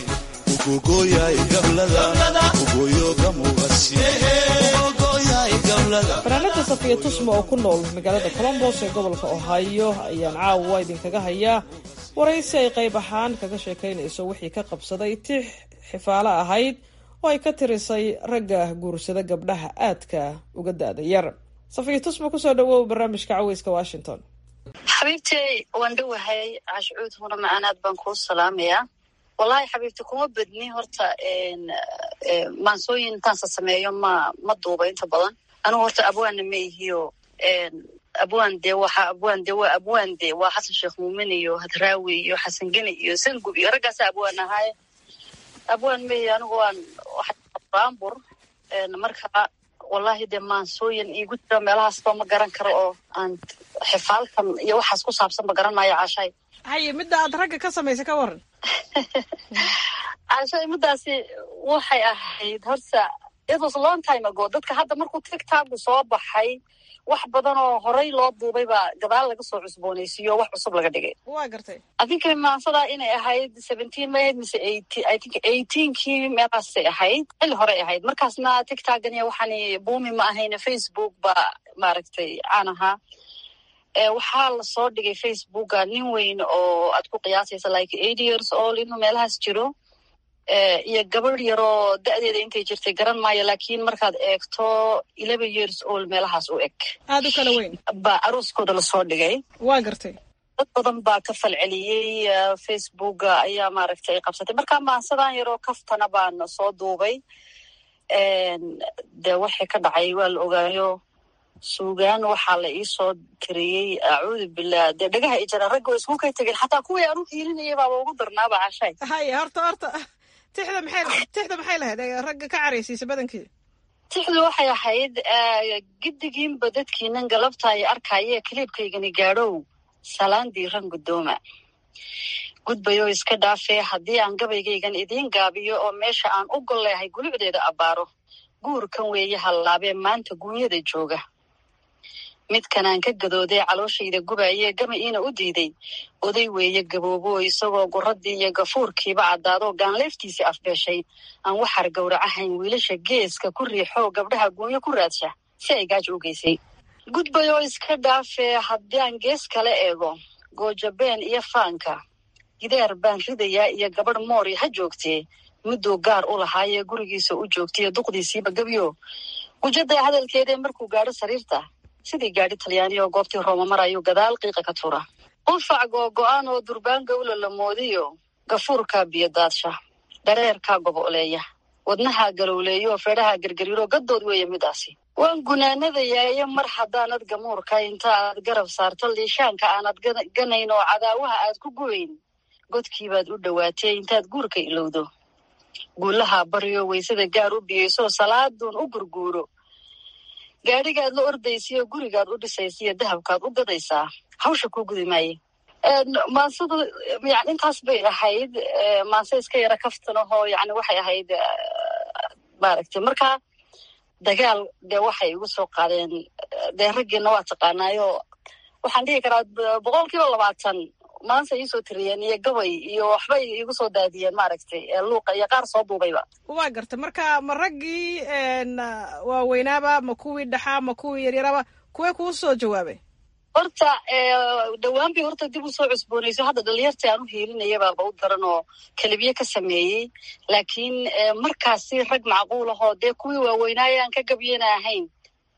fanaanada safiya tusmo oo ku nool magaalada colombos ee gobolka ohio ayaan caawa idinkaga hayaa waraysi ay qayb ahaan kaga sheekaynayso wixii ka qabsaday tix xifaalo ahayd oo ay ka tirisay ragga guursada gabdhaha aadka uga da'da yar safiya tusmo kusoo dhawow barnaamijka caweyska washington xabiibtey waan dhowahay cashcuud huna macanaad baan kuu salaamayaa wallaahi xabiibti kuma badni horta maansooyin intaansa sameeyo ma ma duuba inta badan anigu horta abwaanna ma ihiyo abwaan de waxa abwaan de waa abwaan de waa xasan sheekh muumin iyo hadraawi iyo xasan geni iyo sangub iyo raggaasa abwaan ahaaye abwaan ma ihi anigu waan baambur marka wallahi dee maansooyin iigu jira meelahaasba ma garan karo oo aan xifaalkan iyo waxaas ku saabsan ma garan maayo caashay haye midda aad ragga ka samaysa ka waran caashay middaasi waxay ahayd horta it was long time ago dadka hadda markuu tigtagu soo baxay wax badan oo horay loo duubay baa gadaal laga soo cusboonaysiiyo wax cusub laga dhigay waa gartay adinka maansadaa inay ahayd seventeen ma ahayd mise i think eighteenkii meelaasay ahayd xilli horey ahayd markaasna tigtagania waxaani buumi ma ahayne facebook baa maaragtay caan ahaa waxaa lasoo dhigay facebooka nin weyn oo aad ku qiyaasaysa like eight years old inuu meelahaas jiro iyo gabadh yaroo da'deeda intay jirtay garan maayo laakiin markaad eegto eleven years old meelahaas u eg aada u kala weyn baa arooskooda lasoo dhigay waa gartay dad badan baa ka falceliyey facebooka ayaa maaragtay qabsatay marka maansadan yaroo kaftana baan soo duubay de waxay ka dhacay waa la ogaayo suugaan waxaa la iisoo tiriyey acuudu billah dee dhagaha i jara ragga way isku kay tegeen xataa kuwii aan u hiilinayay baaba ugu darnaaba cashay haye horta horta tixda maxay tixda maxay lahayd ragga ka caraysiisa badankii tixdu waxay ahayd giddigiinba dadkiinan galabta ay arkaaye kaliibkaygani gaadhow salaan diiran guddooma gudbayoo iska dhaafee haddii aan gabaygaygan idiin gaabiyo oo meesha aan u gol leehay gulucdeeda abbaaro guurkan weeye hallaabee maanta guunyada jooga midkanaan ka gadoodee calooshayda gubaayee gama iina u diiday oday weeye gaboobo isagoo guradii iyo gafuurkiiba caddaadoo gaanleeftiisii afbeeshay aan waxar gowracahayn wiilasha geeska ku riixoo gabdhaha guunyo ku raadsha si ay gaaj u geysay gudbayoo iska dhaafee haddii aan gees kala eego goojabeen iyo faanka gidaar baan ridayaa iyo gabadh moori ha joogtee mudduu gaar u lahaayee gurigiisa u joogtaiyo duqdiisiiba gebyo gujada hadalkeedee markuu gaadho sariirta sidii gaadhi talyaani oo goobtii rooma marayuu gadaal qiiqa ka tura qufac googo-aan oo durbaan gawla la moodiyo gafuurkaa biyo daadsha dhareerkaa goboleeya wadnahaa galowleeyo feedhaha gergariiro gaddood weeye midaasi waan gunaanadayaaye mar haddaanad gamuurka inta aad garab saarto liishaanka aanad ganayn oo cadaawaha aad ku gubayn godkiibaad u dhowaatee intaad guurka ilowdo guulahaa baryo waysada gaar u biyeyso salaaduun u gurguuro gaadhigaad la ordaysiyo gurigaad u dhisaysiyo dahabkaad u gadaysaa hawsha kuu gudi maaye maansada yani intaas bay ahayd maanse iska yara kaftan ahoo yani waxay ahayd maaragtay marka dagaal dee waxay igu soo qaadeen dee raggiina waa taqaanaayo waxaan dhihi karaa boqol kiiba labaatan maanse iisoo tiriyeen iyo gabay iyo waxbay igu soo daadiyeen maaragtay luuqa iyo qaar soo duubayba waa garta marka ma raggii waaweynaaba ma kuwii dhaxaa ma kuwii yaryaraba kuwee kuu soo jawaabay horta dhowaan bay horta dib usoo cusboonayso hadda dhalinyarta aan u hiilinaya baaba u daran oo kelibiye ka sameeyey laakiin markaasi rag macquul ahoo dee kuwii waaweynaaye aan ka gabyana ahayn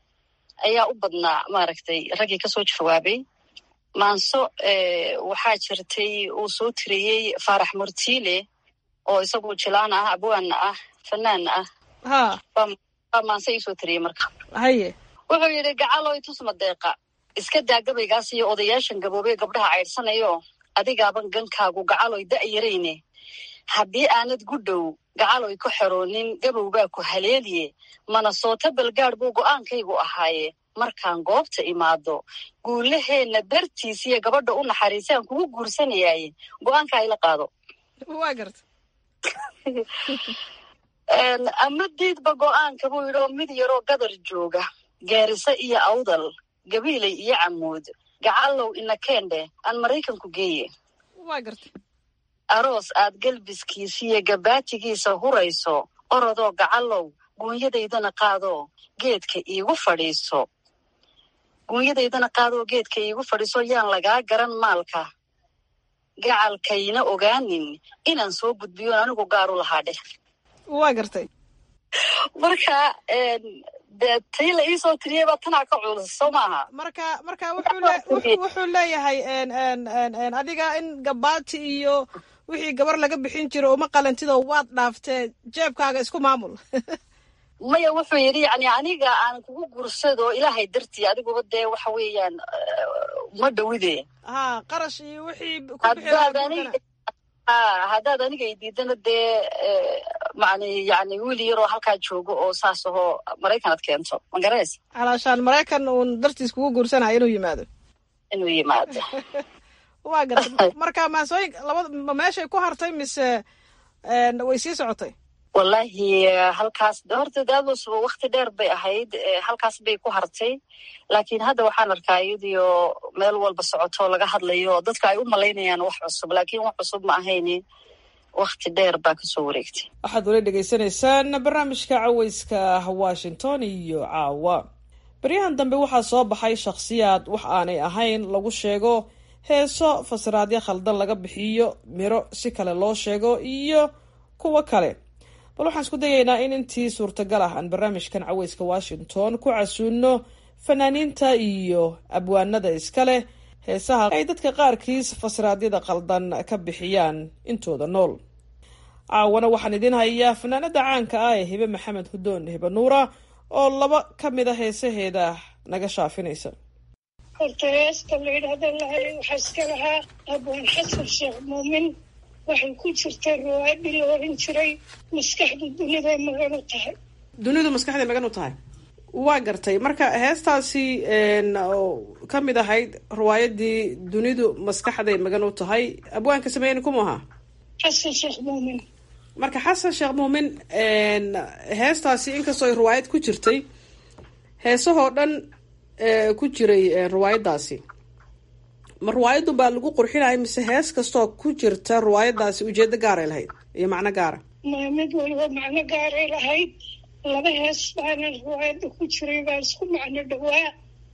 ayaa u badnaa maaragtay raggii kasoo jawaabay maanso waxaa jirtay uu soo tiriyey faarax murtiile oo isagu jilaan ah abwaanna ah fanaanna ah ha baa maanse iisoo tiriyey marka haye wuxuu yidhi gacaloy tusma deeqa iska daa gabaygaas iyo odayaashan gaboobee gabdhaha caydhsanayo adigaaban gankaagu gacaloy da'yarayne haddii aanad gudhow gacaloy ku xeroonin gabow baa ku haleeliye mana soota balgaadh buu go'aankaygu ahaaye markaan goobta imaado guulaheenna dartiisiyo gabadha u naxariisaan kugu guursanayaaye go-aanka ayla qaado waa garta ama diidba go-aanka buu yidhi oo mid yaroo gadar jooga gaariso iyo awdal gabiiley iyo camuud gacallow inakendhe aan maraykanku geeye waa gartay aroos aad galbiskiisiiyo gabaatigiisa hurayso orodoo gacallow guunyadaydana qaadoo geedka iigu fadhiiso guunyadaydana qaadoo geedka iigu fadhiiso yaan lagaa garan maalka gacalkayna ogaanin inaan soo gudbiyoon anigu gaaru lahaa dheh waa gartay marka dee tii la iisoo tiriyey baa tanaa ka culus soo maaha marka marka wuxuu leeyahay adiga in gabaati iyo wixii gabar laga bixin jiro uma qalantidoo waad dhaaftee jeebkaaga isku maamul maya wuxuu yidhi yani aniga aan kugu gursado ilaahay dartii adiguba dee waxa weeyaan ma dhowide ha qarash iyo wixii haddaad aniga i diidana dee man yani wiil yaroo halkaa joogo oo saas ahoo maraykan ad keento magareys alaashaan maraykan uun dartiis kugu guursanayo inuu yimaado inuu yimaado waa gartay marka maasooyin labada ma meeshay ku hartay mise way sii socotay wallahi halkaas horta daadoosuba wakti dheer bay ahayd halkaas bay ku hartay laakiin hadda waxaan arkaa iyadiyo meel walba socotoo laga hadlayo dadka ay u malaynayaan wax cusub laakiin wax cusub ma ahayni wakti dheer baa kasoo wareegtay waxaad wala dhegaysanaysaan barnaamijka caweyska washington iyo caawa baryahan dambe waxaa soo baxay shakhsiyaad wax aanay ahayn lagu sheego heeso fasiraadyo khaldan laga bixiyo miro si kale loo sheego iyo kuwo kale bal waxaan isku dayaynaa in intii suurtagal ah aan barnaamijkan caweyska washington ku casuuno fanaaniinta iyo abwaanada iskaleh heesaha ay dadka qaarkiis fasiraadyada qaldan ka bixiyaan intooda nool caawana waxaan idiin hayaa fanaanada caanka ah ee hibe maxamed hudoon hibe nuura oo laba ka mid a heesaheeda naga shaafinaysa horta heesta la yidhaahda lahay waxaa iska lahaa abwaan xasan sheekh muumin waxay ku jirtay ruwaadhi la oran jiray maskaxdu duniday magan u tahay dunidu maskaxday magan u tahay waa gartay marka heestaasi ka mid ahayd riwaayadii dunidu maskaxday magan u tahay abwaanka sameeyeen kuma ahaa xasan sheekh muumin marka xasan sheekh muumin heestaasi inkastoo ay riwaayad ku jirtay heesahoo dhan ku jiray riwaayadaasi ma riwaayaddu baa lagu qurxinaya mise hees kastoo ku jirta riwaayadaasi ujeedo gaaray lahayd iyo macno gaara ma mid waliba macno gaaray lahayd laba hees baana riwaayadda ku jiray baa isku macno dhawaa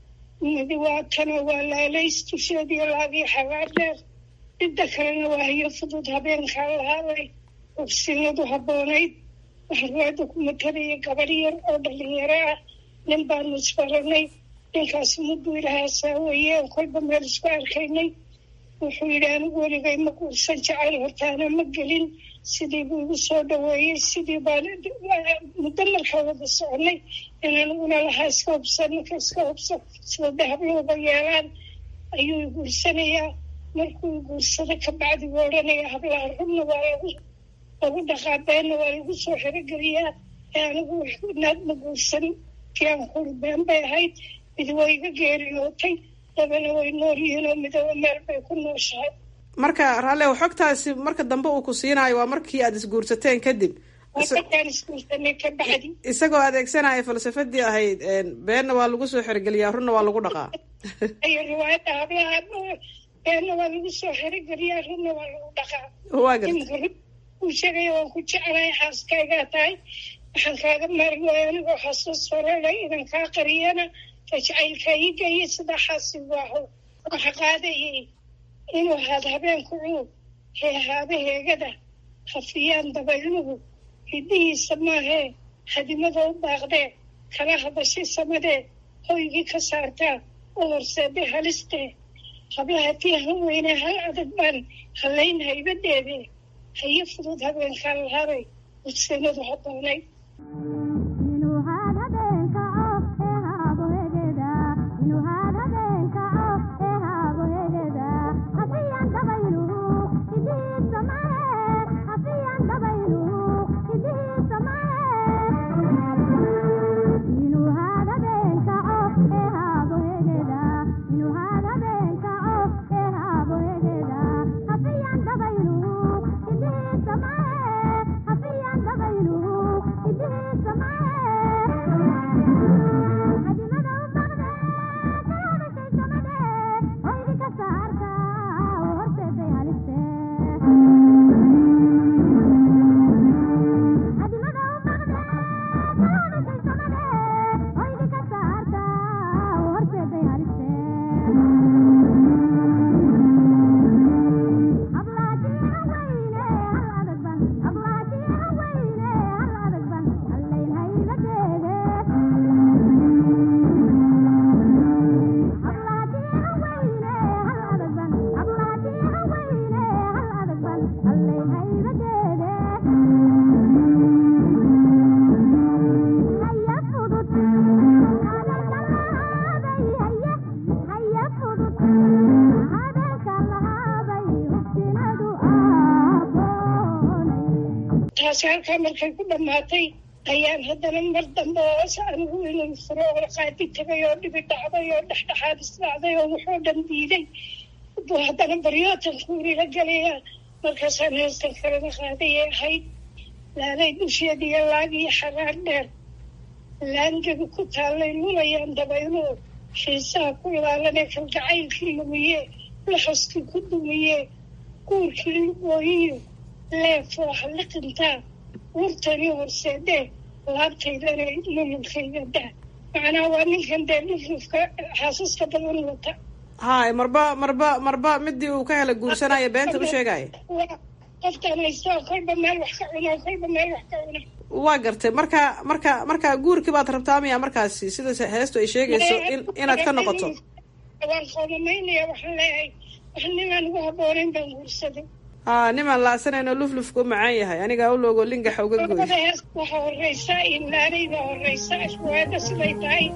midi waa tano waa laalays dusheediyo laagii xagaa dheer midda kalena waa hiyo fudud habeenkaa lahaaday ogsinadu habboonayd waxaa riwaayadda ku matalaya gabar yar oo dhalinyaro ah nin baanu isbaranay ninkaas mudduu ilahaasaa weeyeen kolba meel isku arkaynay wuxuu yidhi anigu weligay ma guursan jacayl hortaana ma gelin sidii buu igu soo dhaweeyey sidii baan muddo markaa wada soconay in aniguna lahaa iska hubsan ninka iska hubsan sida dahablooba yeelaan ayuu i guursanayaa markuu i guursado kabacdi buu odhanaya hablaha rubna waa lagu lagu dhaqaa beenna waa lagu soo xerogeliyaa ee anigu naad ma guursan tiaan kuri been bay ahayd mid way iga geeriyootay dabana way nool yihiin oo midaba meel bay ku nooshahay marka raallew xogtaasi marka dambe uu ku siinaayo waa markii aada isguursateen kadib markaan isguursanay ka bacdi isagoo adeegsanaya falsafadii ahayd beenna waa lagu soo xerogeliyaa runna waa lagu dhaqaa ayo riwaayadda hablaha beenna waa lagu soo xerogeliyaa runna waa lagu dhaqaa waa garta uu sheegaya waan ku jeclahay xaaskaygaa tahay waxaan kaaga maari waaya anigoo xasuus farelay idan kaa qariyana tajcaylka ii geeyay sidaa xaasigu aho waxa qaadayay inuu ahaad habeenku cuub heehaaba heegada hafiyaan dabayluhu hiddihiisa maahee hadimada u baaqdee kala hadashay samadee hoygii ka saartaa u horseeday halistee hablaha tii han weynee hal adag baan hallayn haybadeedee haye fudud habeenkaa lahaabay udsanadu habboonay Thank you. taasi halkaa markay ku dhammaatay ayaan haddana mar dambe oo anigu inuu furo oo qaadi tagay oo dhibi dhacday oo dhexdhexaad isdhacday oo wuxuu dhan diiday buu haddana baryootan kuurila galayaa markaasaan heestan kalena qaadayay ahayd laalay dusheediyo laag iyo xaraar dheer laangedu ku taallay lulayaan dabayluhu xiisaha ku ilaalanee kalgacaylkii lumiye laxoskii ku dumiye guurkii lugooyiyo leefoo halliqintaa wurtani horseedee laabtaydana lululkayga daa macnaha waa ninkan dee luflufka xaasaska badan wata hay marba marba marba midii uu ka hela guursanaya beenta u sheegaya qoftaan haystoo kolba meel wax ka cuna kolba meel wax ka cuna waa gartay marka marka marka guurkii baad rabtaa miya markaasi sida heestu ay sheegayso in inaad ka noqoto waan qoomamaynaya waxaan leeyahay wax ninaan ugu haboonayn baan guursaday ha nimaan laasanayno luflufka u macaan yahay anigaa u loogo lingaxa uga gooy waxa horeysa inlaanayda horeysa ashwaada siday tahay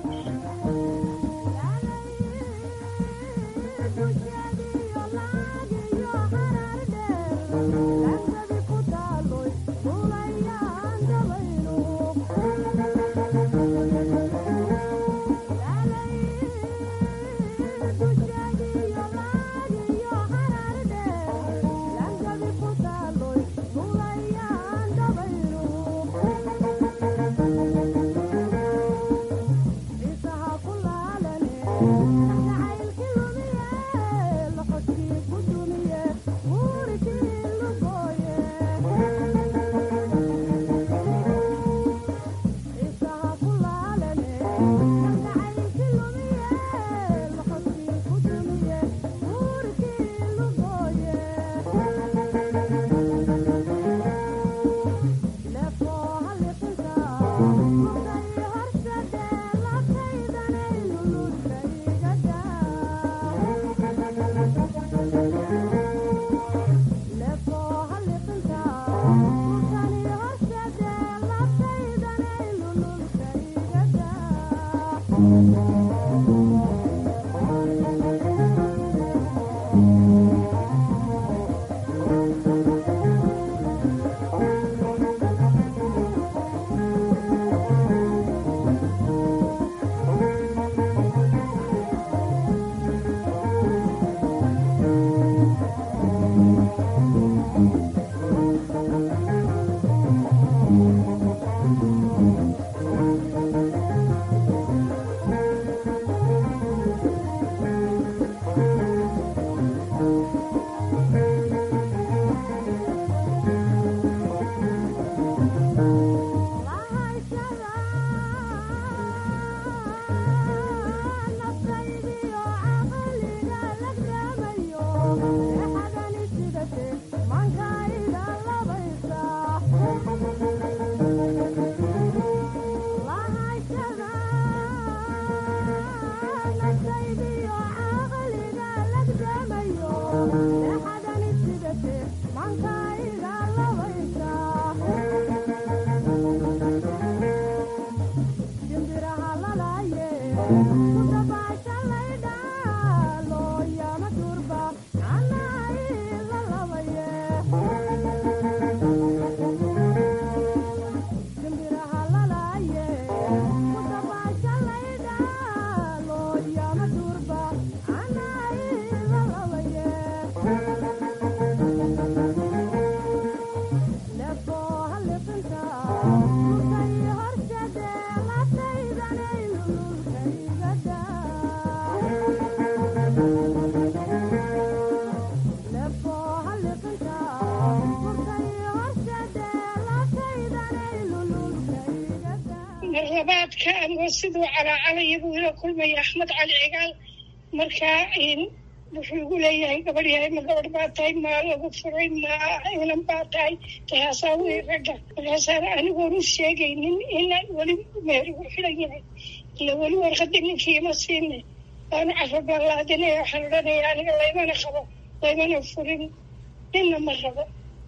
marlabaadka anigoo siduu calaacalayabuu ila kulmaya axmed cali cigaal markaa wuxuu igu leeyahay gabadh yahay ma gabadh baa tahay maa lagu furay ma inan baa tahay tahaasaa wey ragga markaasaan anigoon u sheegaynin inaan weli meher ugu xidan yahay ila weli warqadii ninkii ima siine waanu carabalaadinaya waxaan odhanaya aniga laymana qabo laymana furin ninna ma rabo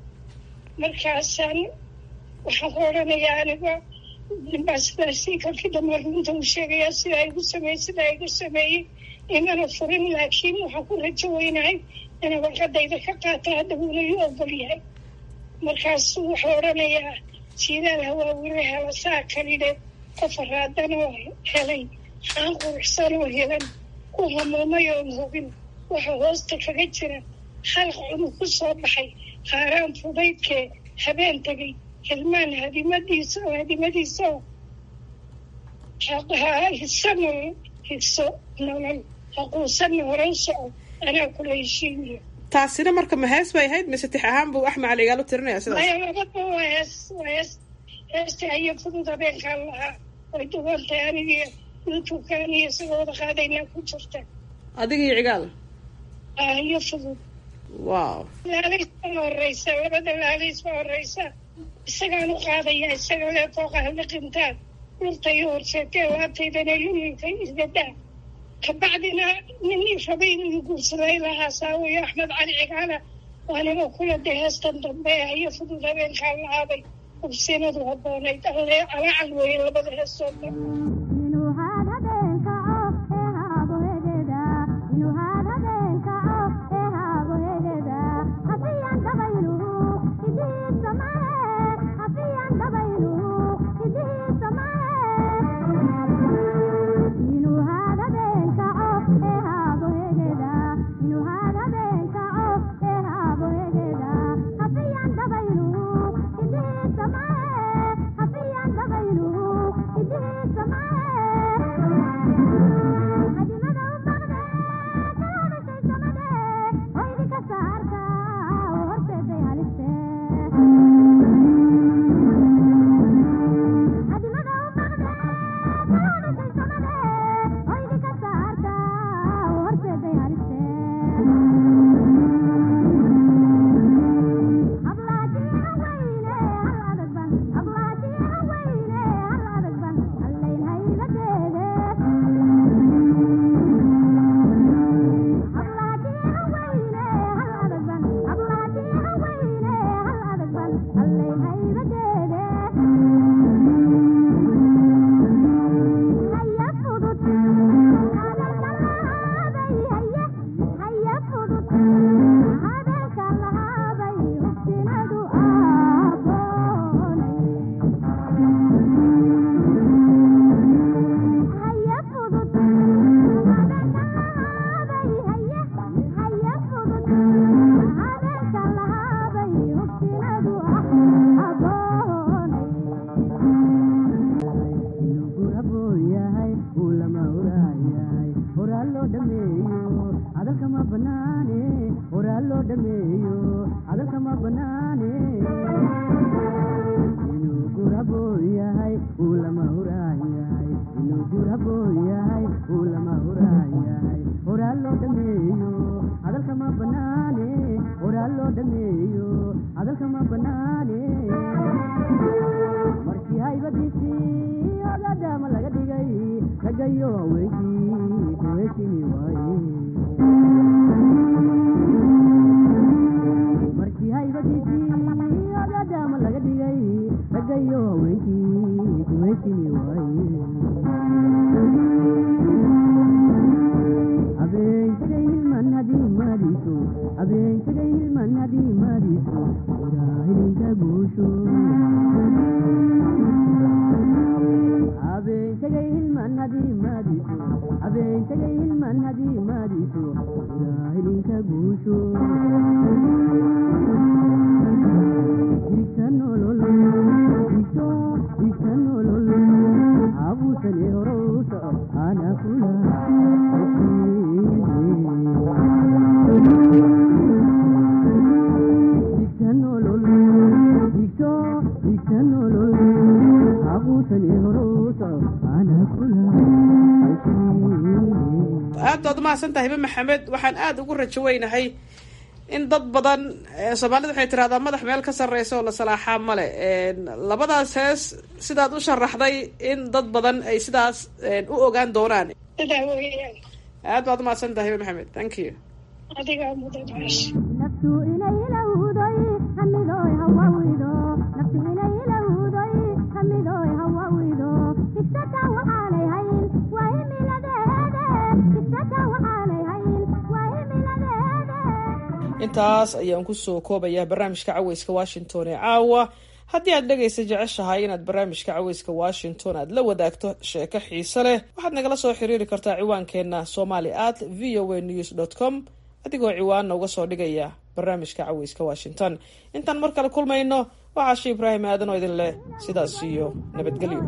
markaasaan waxaan ku odhanayaa aniga ninbaa sidaasi kalkii dambe runta uu sheegayaa sidaa igu sameeyey sidaa igu sameeyey imana furin laakiin waxaan ku rajo weynahay inay warqadayda ka qaata hadda wuuna ii ogol yahay markaasuu wuxuu odhanayaa jiilaal hawaawire hela saa kalidhe qof raadanoo helay aan quruxsanoo helan ku hamuumay oon hubin waxa hoosta kaga jira halq cunug ku soo baxay haaraan fudaydkee habeen tegay hilmaan hadimadiisa oo hadimadiisa oo hisa nolol hiso nolol haquusanna horan soco anaa kula heshiimiyo taasina marka ma hees bay ahayd mise tix ahaan buu axmed cali igaalo tirinaya sidaas maya labadba waa hees waa hees heesta hayo fudud habeenkaan lahaa way duwantay anigii youtube-kaan iyo isagoo wada qaadaynaa ku jirta adigii cigaal hayo fudud wow laalays baa horeysa labada laalays baa horeysa isagaan u qaadaya isaga lee fooqa haliqintaan dhulta iyo horseetee laabtaydana lulinka isgadaa kabacdina nin rabay inuu guursaday lahaa saawiyo axmed cali cigaala waaniba kula de heestan dambe hayo fudud habeenkaan lahaabay ubsinadu haboonayd alle calaacal weeye labada heestoo dhan aad baad umahadsan tahay hibe maxamed waxaan aada ugu rajo weynahay in dad badan soomaalida waxay tirahdaa madax meel ka sarreysa oo la salaaxaa male labadaas hees sidaad u sharaxday in dad badan ay sidaas u ogaan doonaan sidaa weeyaan aad baad umahadsan tahay hibe maxamed thank you adigaa mudan meesha intaas ayaan kusoo koobayaa barnaamijka caweyska washington ee caawa haddii aad dhegaysa jeceshahay inaad barnaamijka caweyska washington aad la wadaagto sheeko xiise leh waxaad nagala soo xiriiri kartaa ciwaankeenna somali at v o a news dt com adigoo ciwaanna uga soo dhigaya barnaamijka caweyska washington intaan mar kale kulmayno waxaa shi ibraahim aadan oo idin leh sidaas iyo nabadgelyo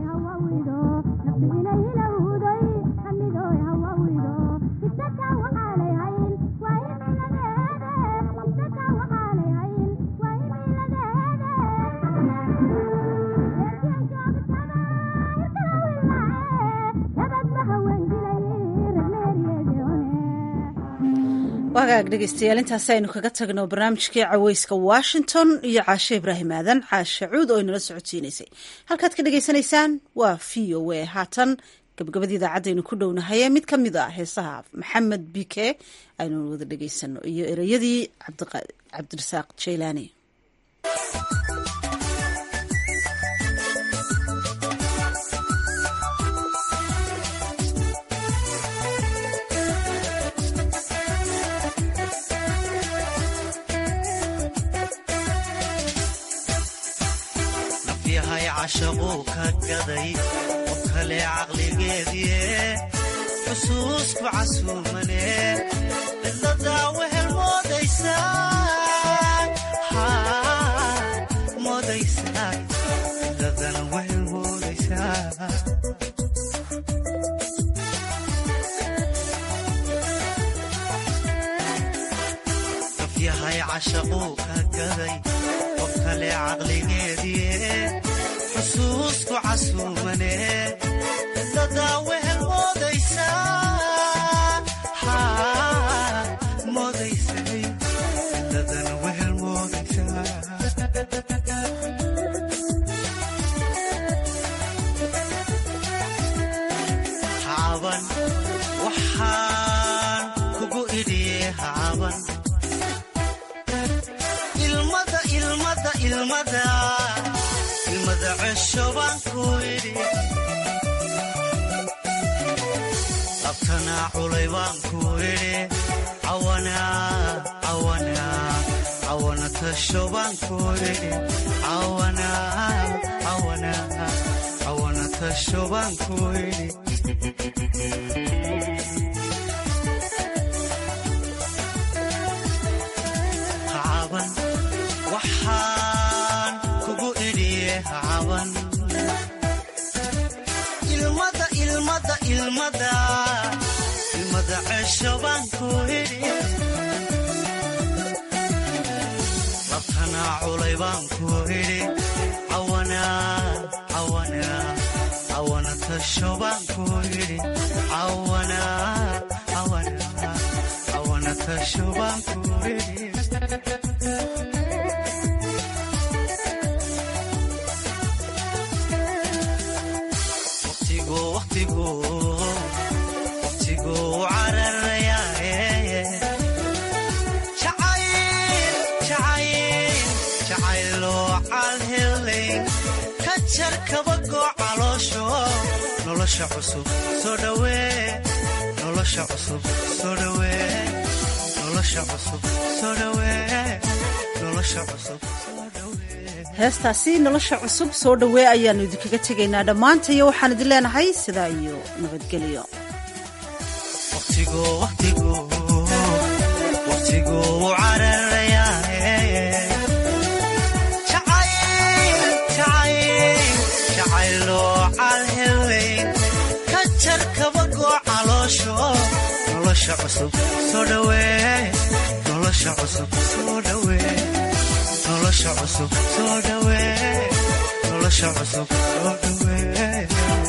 wagaag dhegeystayaal intaasi aynu kaga tagno barnaamijkii caweyska washington iyo caashe ibraahim aadan caashe cuud oo inala socodsiinaysay halkaad ka dhegeysanaysaan waa v o a haatan gabagabadii idaacadaynu ku dhownahaye mid ka mid a heesaha maxamed bike aynu wada dhegeysano iyo ereyadii cabdirasaaq jaylaani cashaquu ka gaday qof kale caqligeedie xusuusku casuumane cidladaa wehel moodaysaa cidladana wehel moodaysaa qof yahay cashaquu ka gaday qof kale caqligeedie xusuusku casuumane cidladaa wehel moodaysaa moodaysay cidladana wehel moodaysaa hacaban waxaan kugu idhiye hacaban ilmada ilmada ilmada abtanaa culay baan ku idhi cawana tasho baan ku idhi cawana tasho baan ku idhi hacaban waxaan kugu idhiye hacaban ilmada ilmada ilmada ilmada cesho baan ku idhi labtanaa culay baan ku idhi cawana tasho baan ku idhi cawana tasho baan ku idhi jarkabagoo caloosho nolosha cusub soo dhawee nolosha cusub soo dhawee nolosha cusub soo dhawee nolosha cusub heestaasi nolosha cusub soo dhawee ayaannu idinkaga tegaynaa dhammaantayo waxaan idin leenahay sidaa iyo nabadgelyo nolosha cusub soo dhawee nolosha cusub soo dhawee nolosha cusub soo dhawee nolosha cusub soo dhawee